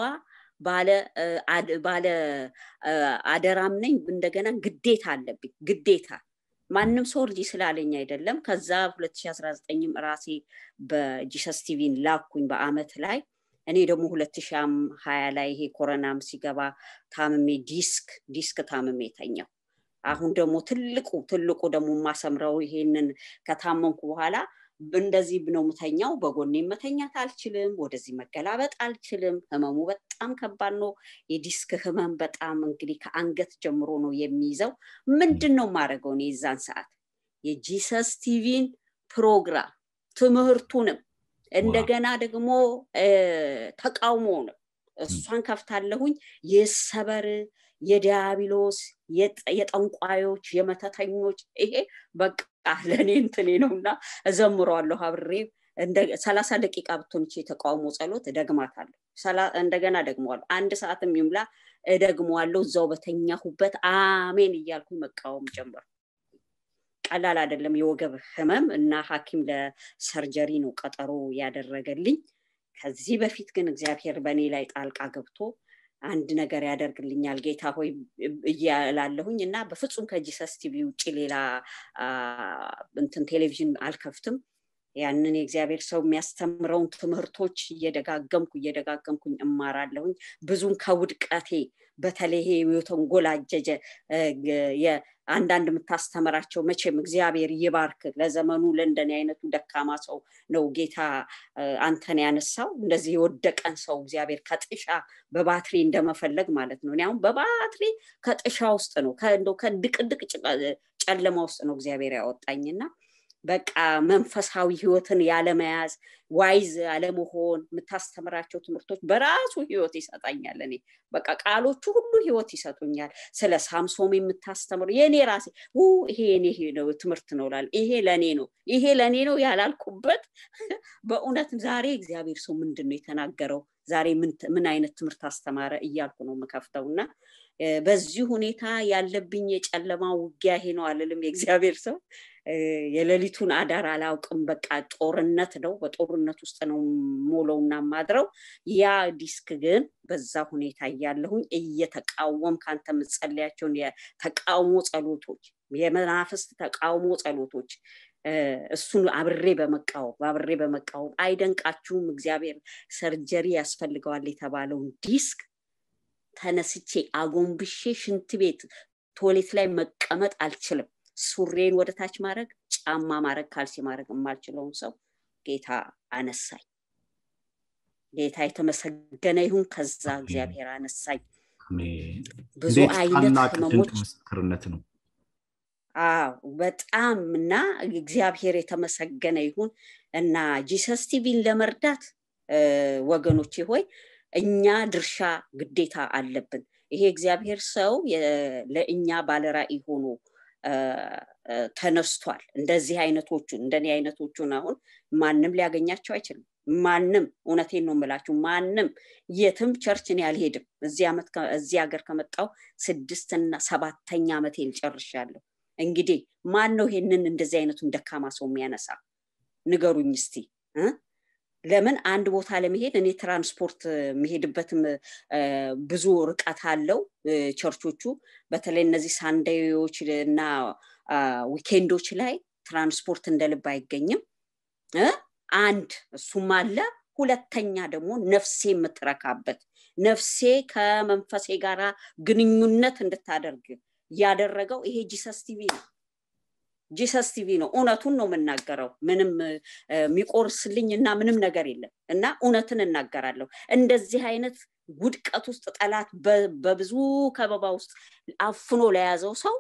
ባለ አደራም ነኝ። እንደገና ግዴታ አለብኝ ግዴታ ማንም ሰው እርጂ ስላለኝ አይደለም። ከዛ 2019 ራሴ በጂሰስ ቲቪን ላኩኝ በአመት ላይ እኔ ደግሞ 2020 ላይ ይሄ ኮረናም ሲገባ ታምሜ ዲስክ ዲስክ ታምሜ ተኛው። አሁን ደግሞ ትልቁ ትልቁ ደግሞ የማሰምረው ይሄንን ከታመምኩ በኋላ እንደዚህ ነው ምተኛው። በጎኔ መተኛት አልችልም። ወደዚህ መገላበጥ አልችልም። ህመሙ በጣም ከባድ ነው። የዲስክ ህመም በጣም እንግዲህ ከአንገት ጀምሮ ነው የሚይዘው። ምንድን ነው የማደርገው እኔ የዛን ሰዓት የጂሰስ ቲቪን ፕሮግራም ትምህርቱንም እንደገና ደግሞ ተቃውሞ ነው እሷን ከፍታለሁኝ። የሰበር የዲያብሎስ የጠንቋዮች የመተተኞች ይሄ በቃ ለእኔ እንትኔ ነው እና እዘምረዋለሁ አብሬ ሰላሳ ደቂቃ ብትሆንች የተቃውሞ ጸሎት እደግማታለሁ እንደገና ደግመዋለሁ አንድ ሰዓትም ይምላ እደግመዋለሁ እዛው በተኛሁበት አሜን እያልኩ መቃወም ጀመር ቀላል አይደለም የወገብ ህመም እና ሀኪም ለሰርጀሪ ነው ቀጠሮ ያደረገልኝ ከዚህ በፊት ግን እግዚአብሔር በእኔ ላይ ጣልቃ ገብቶ አንድ ነገር ያደርግልኛል ጌታ ሆይ እያላለሁኝ እና በፍጹም ከጂሰስ ቲቪ ውጭ ሌላ እንትን ቴሌቪዥን አልከፍትም ያንን የእግዚአብሔር ሰው የሚያስተምረውን ትምህርቶች እየደጋገምኩ እየደጋገምኩኝ እማራለሁኝ ብዙም ከውድቀቴ በተለይ የተንጎላጀጀ አንዳንድ የምታስተምራቸው መቼም እግዚአብሔር ይባርክ ለዘመኑ ለእንደኔ አይነቱ ደካማ ሰው ነው ጌታ አንተን ያነሳው እንደዚህ የወደቀን ሰው እግዚአብሔር ከጥሻ በባትሪ እንደመፈለግ ማለት ነው አሁን በባትሪ ከጥሻ ውስጥ ነው ከድቅድቅ ጨለማ ውስጥ ነው እግዚአብሔር ያወጣኝና በቃ መንፈሳዊ ህይወትን ያለመያዝ ዋይዝ አለመሆን የምታስተምራቸው ትምህርቶች በራሱ ህይወት ይሰጣኛል እኔ በቃ ቃሎቹ ሁሉ ህይወት ይሰጡኛል ስለ ሳምሶም የምታስተምሩ የእኔ ራሴ ይሄ የኔ ትምህርት ነው ላል ይሄ ለእኔ ነው ይሄ ለእኔ ነው ያላልኩበት በእውነት ዛሬ እግዚአብሔር ሰው ምንድን ነው የተናገረው ዛሬ ምን አይነት ትምህርት አስተማረ እያልኩ ነው የምከፍተው እና በዚህ ሁኔታ ያለብኝ የጨለማ ውጊያ ይሄ ነው አልልም የእግዚአብሔር ሰው የሌሊቱን አዳር አላውቅም በቃ ጦርነት ነው በጦርነት ውስጥ ነው ሞለውና ማድረው ያ ዲስክ ግን በዛ ሁኔታ እያለሁኝ እየተቃወም ከአንተ የምጸልያቸውን የተቃውሞ ጸሎቶች የመናፍስት ተቃውሞ ጸሎቶች እሱን አብሬ በመቃወም አብሬ በመቃወም አይደንቃችሁም እግዚአብሔር ሰርጀሪ ያስፈልገዋል የተባለውን ዲስክ ተነስቼ አጎንብሼ ሽንት ቤት ቶሌት ላይ መቀመጥ አልችልም ሱሬን ወደ ታች ማድረግ ጫማ ማድረግ ካልሲ ማድረግ የማልችለውን ሰው ጌታ አነሳኝ ጌታ የተመሰገነ ይሁን ከዛ እግዚአብሔር አነሳኝ ብዙ አይነት ህመሞች ምስክርነት ነው አዎ በጣም እና እግዚአብሔር የተመሰገነ ይሁን እና ጂሰስ ቲቪን ለመርዳት ወገኖቼ ሆይ እኛ ድርሻ ግዴታ አለብን ይሄ እግዚአብሔር ሰው ለእኛ ባለራእይ ሆኖ ተነስቷል እንደዚህ አይነቶቹን እንደኔ አይነቶቹን አሁን ማንም ሊያገኛቸው አይችልም ማንም እውነቴን ነው የምላችሁ ማንም የትም ቸርችን ያልሄድም እዚህ ሀገር ከመጣው ስድስትና ሰባተኛ ዓመቴን ጨርሻለሁ እንግዲህ ማን ነው ይሄንን እንደዚህ አይነቱን ደካማ ሰው የሚያነሳ ንገሩኝ እስቲ ለምን አንድ ቦታ ለመሄድ እኔ ትራንስፖርት የሚሄድበትም ብዙ ርቀት አለው ቸርቾቹ በተለይ እነዚህ ሳንዳዮች እና ዊኬንዶች ላይ ትራንስፖርት እንደ ልብ አይገኝም አንድ እሱም አለ ሁለተኛ ደግሞ ነፍሴ የምትረካበት ነፍሴ ከመንፈሴ ጋር ግንኙነት እንድታደርግ ያደረገው ይሄ ጂሰስ ቲቪ ነው ጂሰስ ቲቪ ነው እውነቱን ነው የምናገረው ምንም የሚቆርስልኝ እና ምንም ነገር የለም እና እውነትን እናገራለሁ እንደዚህ አይነት ውድቀት ውስጥ ጠላት በብዙ ከበባ ውስጥ አፍኖ ለያዘው ሰው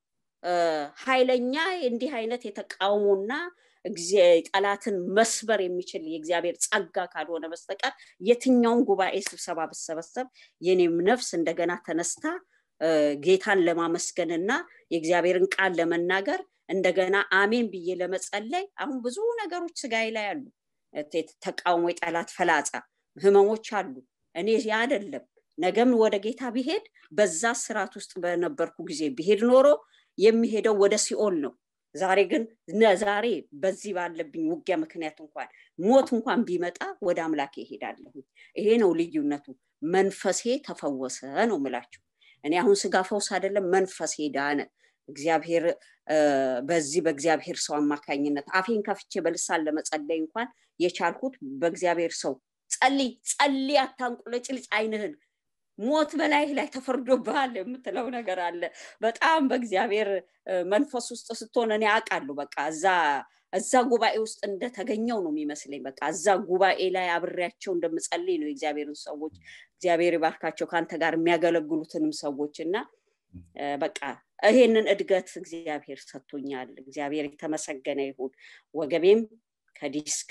ኃይለኛ እንዲህ አይነት የተቃውሞና ጠላትን መስበር የሚችል የእግዚአብሔር ጸጋ ካልሆነ በስተቀር የትኛውን ጉባኤ ስብሰባ ብሰበሰብ የኔም ነፍስ እንደገና ተነስታ ጌታን ለማመስገንና የእግዚአብሔርን ቃል ለመናገር እንደገና አሜን ብዬ ለመጸለይ አሁን ብዙ ነገሮች ስጋዬ ላይ አሉ ተቃውሞ የጠላት ፈላጻ ህመሞች አሉ እኔ ያ አይደለም ነገም ወደ ጌታ ቢሄድ በዛ ስርዓት ውስጥ በነበርኩ ጊዜ ቢሄድ ኖሮ የሚሄደው ወደ ሲኦል ነው ዛሬ ግን ዛሬ በዚህ ባለብኝ ውጊያ ምክንያት እንኳን ሞት እንኳን ቢመጣ ወደ አምላኬ ይሄዳለሁ ይሄ ነው ልዩነቱ መንፈሴ ተፈወሰ ነው ምላችሁ እኔ አሁን ስጋ ፈውስ አይደለም መንፈሴ ዳነ እግዚአብሔር በዚህ በእግዚአብሔር ሰው አማካኝነት አፌን ከፍቼ በልሳን ለመጸለይ እንኳን የቻልኩት በእግዚአብሔር ሰው ጸልይ ጸልይ አታንቁለጭልጭ አይንህን ሞት በላይህ ላይ ተፈርዶብሃል የምትለው ነገር አለ በጣም በእግዚአብሔር መንፈስ ውስጥ ስትሆን እኔ አውቃለሁ በቃ እዛ እዛ ጉባኤ ውስጥ እንደተገኘው ነው የሚመስለኝ በቃ እዛ ጉባኤ ላይ አብሬያቸው እንደምጸልይ ነው የእግዚአብሔርን ሰዎች እግዚአብሔር ይባርካቸው ከአንተ ጋር የሚያገለግሉትንም ሰዎች እና በቃ ይሄንን እድገት እግዚአብሔር ሰጥቶኛል እግዚአብሔር የተመሰገነ ይሁን ወገቤም ከዲስክ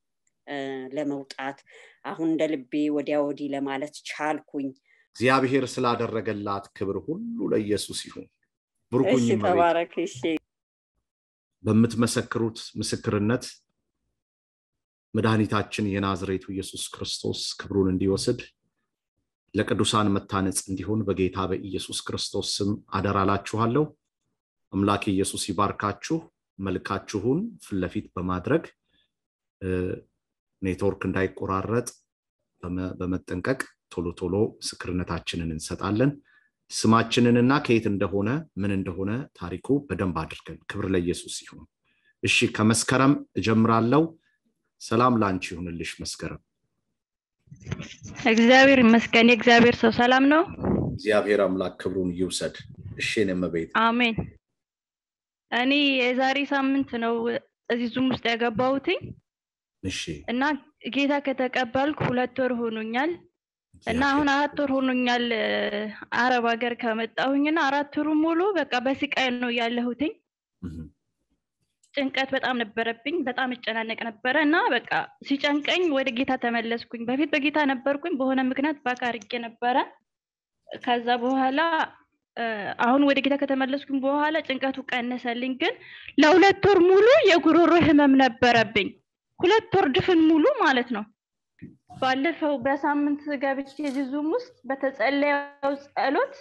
ለመውጣት አሁን እንደ ልቤ ወዲያ ወዲህ ለማለት ቻልኩኝ እግዚአብሔር ስላደረገላት ክብር ሁሉ ለኢየሱስ ይሁን ብሩኩኝ ተባረክ በምትመሰክሩት ምስክርነት መድኃኒታችን የናዝሬቱ ኢየሱስ ክርስቶስ ክብሩን እንዲወስድ ለቅዱሳን መታነጽ እንዲሆን በጌታ በኢየሱስ ክርስቶስ ስም አደራላችኋለሁ። አምላክ ኢየሱስ ይባርካችሁ። መልካችሁን ፊት ለፊት በማድረግ ኔትወርክ እንዳይቆራረጥ በመጠንቀቅ ቶሎ ቶሎ ምስክርነታችንን እንሰጣለን። ስማችንንና ከየት እንደሆነ ምን እንደሆነ ታሪኩ በደንብ አድርገን ክብር ለኢየሱስ ይሁን። እሺ ከመስከረም እጀምራለሁ። ሰላም ላንቺ ይሁንልሽ መስከረም። እግዚአብሔር ይመስገን። የእግዚአብሔር ሰው ሰላም ነው። እግዚአብሔር አምላክ ክብሩን ይውሰድ። እሺ እመቤት አሜን። እኔ የዛሬ ሳምንት ነው እዚህ ዙም ውስጥ ያገባሁትኝ እሺ እና ጌታ ከተቀበልኩ ሁለት ወር ሆኖኛል እና አሁን አራት ወር ሆኖኛል አረብ ሀገር ከመጣሁኝና አራት ወሩ ሙሉ በቃ በስቃይ ነው ያለሁትኝ። ጭንቀት በጣም ነበረብኝ። በጣም እጨናነቅ ነበረ እና በቃ ሲጨንቀኝ ወደ ጌታ ተመለስኩኝ። በፊት በጌታ ነበርኩኝ፣ በሆነ ምክንያት ባካ አድርጌ ነበረ። ከዛ በኋላ አሁን ወደ ጌታ ከተመለስኩኝ በኋላ ጭንቀቱ ቀነሰልኝ። ግን ለሁለት ወር ሙሉ የጉሮሮ ህመም ነበረብኝ። ሁለት ወር ድፍን ሙሉ ማለት ነው። ባለፈው በሳምንት ገብቼ እዚህ ዙም ውስጥ በተጸለየው ጸሎት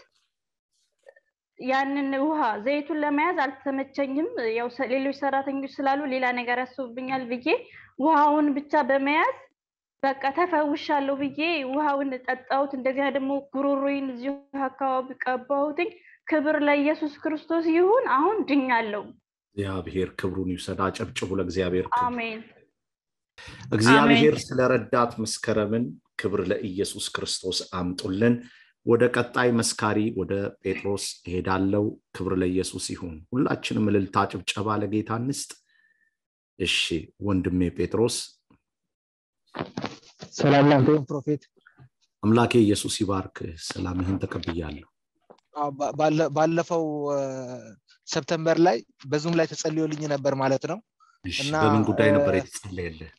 ያንን ውሃ ዘይቱን ለመያዝ አልተመቸኝም። ያው ሌሎች ሰራተኞች ስላሉ ሌላ ነገር ያስቡብኛል ብዬ ውሃውን ብቻ በመያዝ በቃ ተፈውሻለሁ ብዬ ውሃውን ጠጣሁት። እንደገና ደግሞ ጉሮሮዬን እዚሁ አካባቢ ቀባሁትኝ። ክብር ለኢየሱስ ክርስቶስ ይሁን። አሁን ድኛለሁ። እግዚአብሔር ክብሩን ይውሰድ። አጨብጭቡ ለእግዚአብሔር ክብር። አሜን። እግዚአብሔር ስለረዳት መስከረምን ክብር ለኢየሱስ ክርስቶስ አምጡልን። ወደ ቀጣይ መስካሪ ወደ ጴጥሮስ እሄዳለው። ክብር ለኢየሱስ ይሁን። ሁላችንም እልልታ፣ ጭብጨባ ለጌታ እንስጥ። እሺ ወንድሜ ጴጥሮስ ሰላም ላንተ ይሁን ፕሮፌት። አምላኬ ኢየሱስ ይባርክ። ሰላምህን ተቀብያለሁ። ባለፈው ሰፕተምበር ላይ በዙም ላይ ተጸልዮልኝ ነበር ማለት ነው እና በምን ጉዳይ ነበር የተጸለየልህ?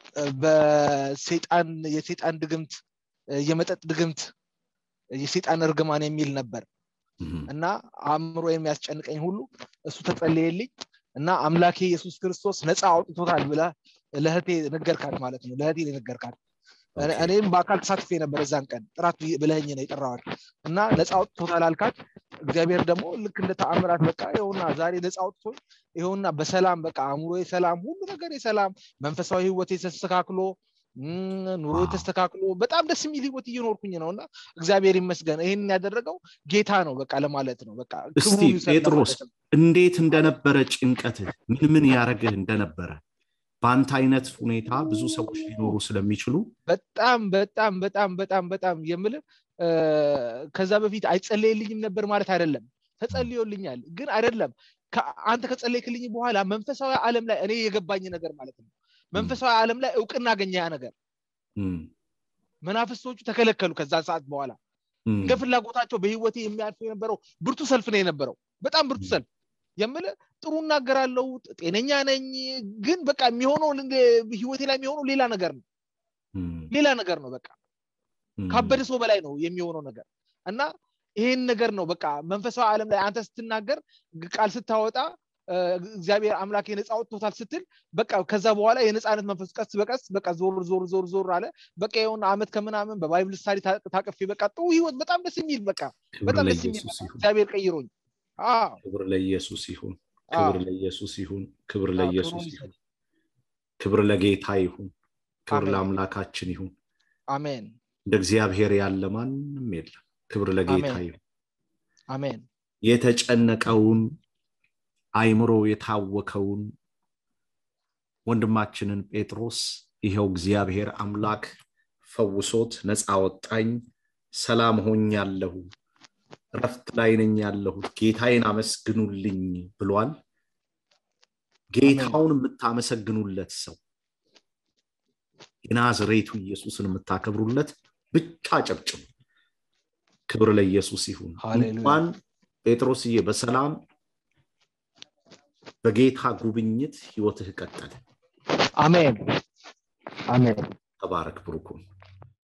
በሴጣን የሴጣን ድግምት የመጠጥ ድግምት የሴጣን እርግማን የሚል ነበር እና አእምሮ የሚያስጨንቀኝ ሁሉ እሱ ተጸለየልኝ እና አምላኬ ኢየሱስ ክርስቶስ ነፃ አውጥቶታል ብለ ለህቴ ነገርካት ማለት ነው ለህቴ ነገርካት እኔም በአካል ተሳትፌ ነበር እዛን ቀን ጥራት ብለህኝ ነው የጠራዋል እና ነፃ አውጥቶታል አልካት እግዚአብሔር ደግሞ ልክ እንደ ተአምራት በቃ ይኸውና ዛሬ ነፃ አውጥቶ ይኸውና በሰላም በቃ አእምሮ የሰላም ሁሉ ነገር የሰላም መንፈሳዊ ህይወት ተስተካክሎ ኑሮ ተስተካክሎ በጣም ደስ የሚል ህይወት እየኖርኩኝ ነው እና እግዚአብሔር ይመስገን ይህን ያደረገው ጌታ ነው በቃ ለማለት ነው በቃ እስቲ ጴጥሮስ እንዴት እንደነበረ ጭንቀትህ ምን ምን ያደረግህ እንደነበረ በአንተ አይነት ሁኔታ ብዙ ሰዎች ሊኖሩ ስለሚችሉ በጣም በጣም በጣም በጣም በጣም የምል ከዛ በፊት አይጸለይልኝም ነበር ማለት አይደለም ተጸልዮልኛል ግን አይደለም አንተ ከጸለይክልኝ በኋላ መንፈሳዊ ዓለም ላይ እኔ የገባኝ ነገር ማለት ነው መንፈሳዊ ዓለም ላይ እውቅና አገኘ ያ ነገር መናፍስቶቹ ተከለከሉ ከዛ ሰዓት በኋላ እንደ ፍላጎታቸው በህይወቴ የሚያልፉ የነበረው ብርቱ ሰልፍ ነው የነበረው በጣም ብርቱ ሰልፍ የምል ጥሩ እናገራለው ጤነኛ ነኝ ግን በቃ የሚሆነው ህይወቴ ላይ የሚሆነው ሌላ ነገር ነው ሌላ ነገር ነው በቃ ካበደ ሰው በላይ ነው የሚሆነው ነገር እና ይሄን ነገር ነው በቃ መንፈሳዊ ዓለም ላይ አንተ ስትናገር ቃል ስታወጣ እግዚአብሔር አምላክ የነፃ ወጥቶታል ስትል በቃ ከዛ በኋላ የነፃነት መንፈስ ቀስ በቀስ በቃ ዞር ዞር ዞር ዞር አለ በቃ የሆነ አመት ከምናምን በባይብል ስታዲ ታቅፌ በቃ ጥሩ ህይወት በጣም ደስ የሚል በቃ በጣም ደስ የሚል እግዚአብሔር ቀይሮኝ ክብር ለኢየሱስ ይሁን ክብር ለኢየሱስ ይሁን ክብር ለኢየሱስ ይሁን ክብር ለጌታ ይሁን ክብር ለአምላካችን ይሁን አሜን እንደ እግዚአብሔር ያለ ማንም የለም ክብር ለጌታ ይሁን አሜን የተጨነቀውን አይምሮ የታወከውን ወንድማችንን ጴጥሮስ ይኸው እግዚአብሔር አምላክ ፈውሶት ነፃ ወጣኝ ሰላም ሆኛለሁ ረፍት ላይ ነኝ ያለሁት ጌታዬን አመስግኑልኝ ብሏል ጌታውን የምታመሰግኑለት ሰው የናዝሬቱ ኢየሱስን የምታከብሩለት ብቻ ጨብጭቡ ክብር ለኢየሱስ ይሁን እንኳን ጴጥሮስዬ በሰላም በጌታ ጉብኝት ህይወትህ ቀጠለ አሜን አሜን ተባረክ ብሩኩን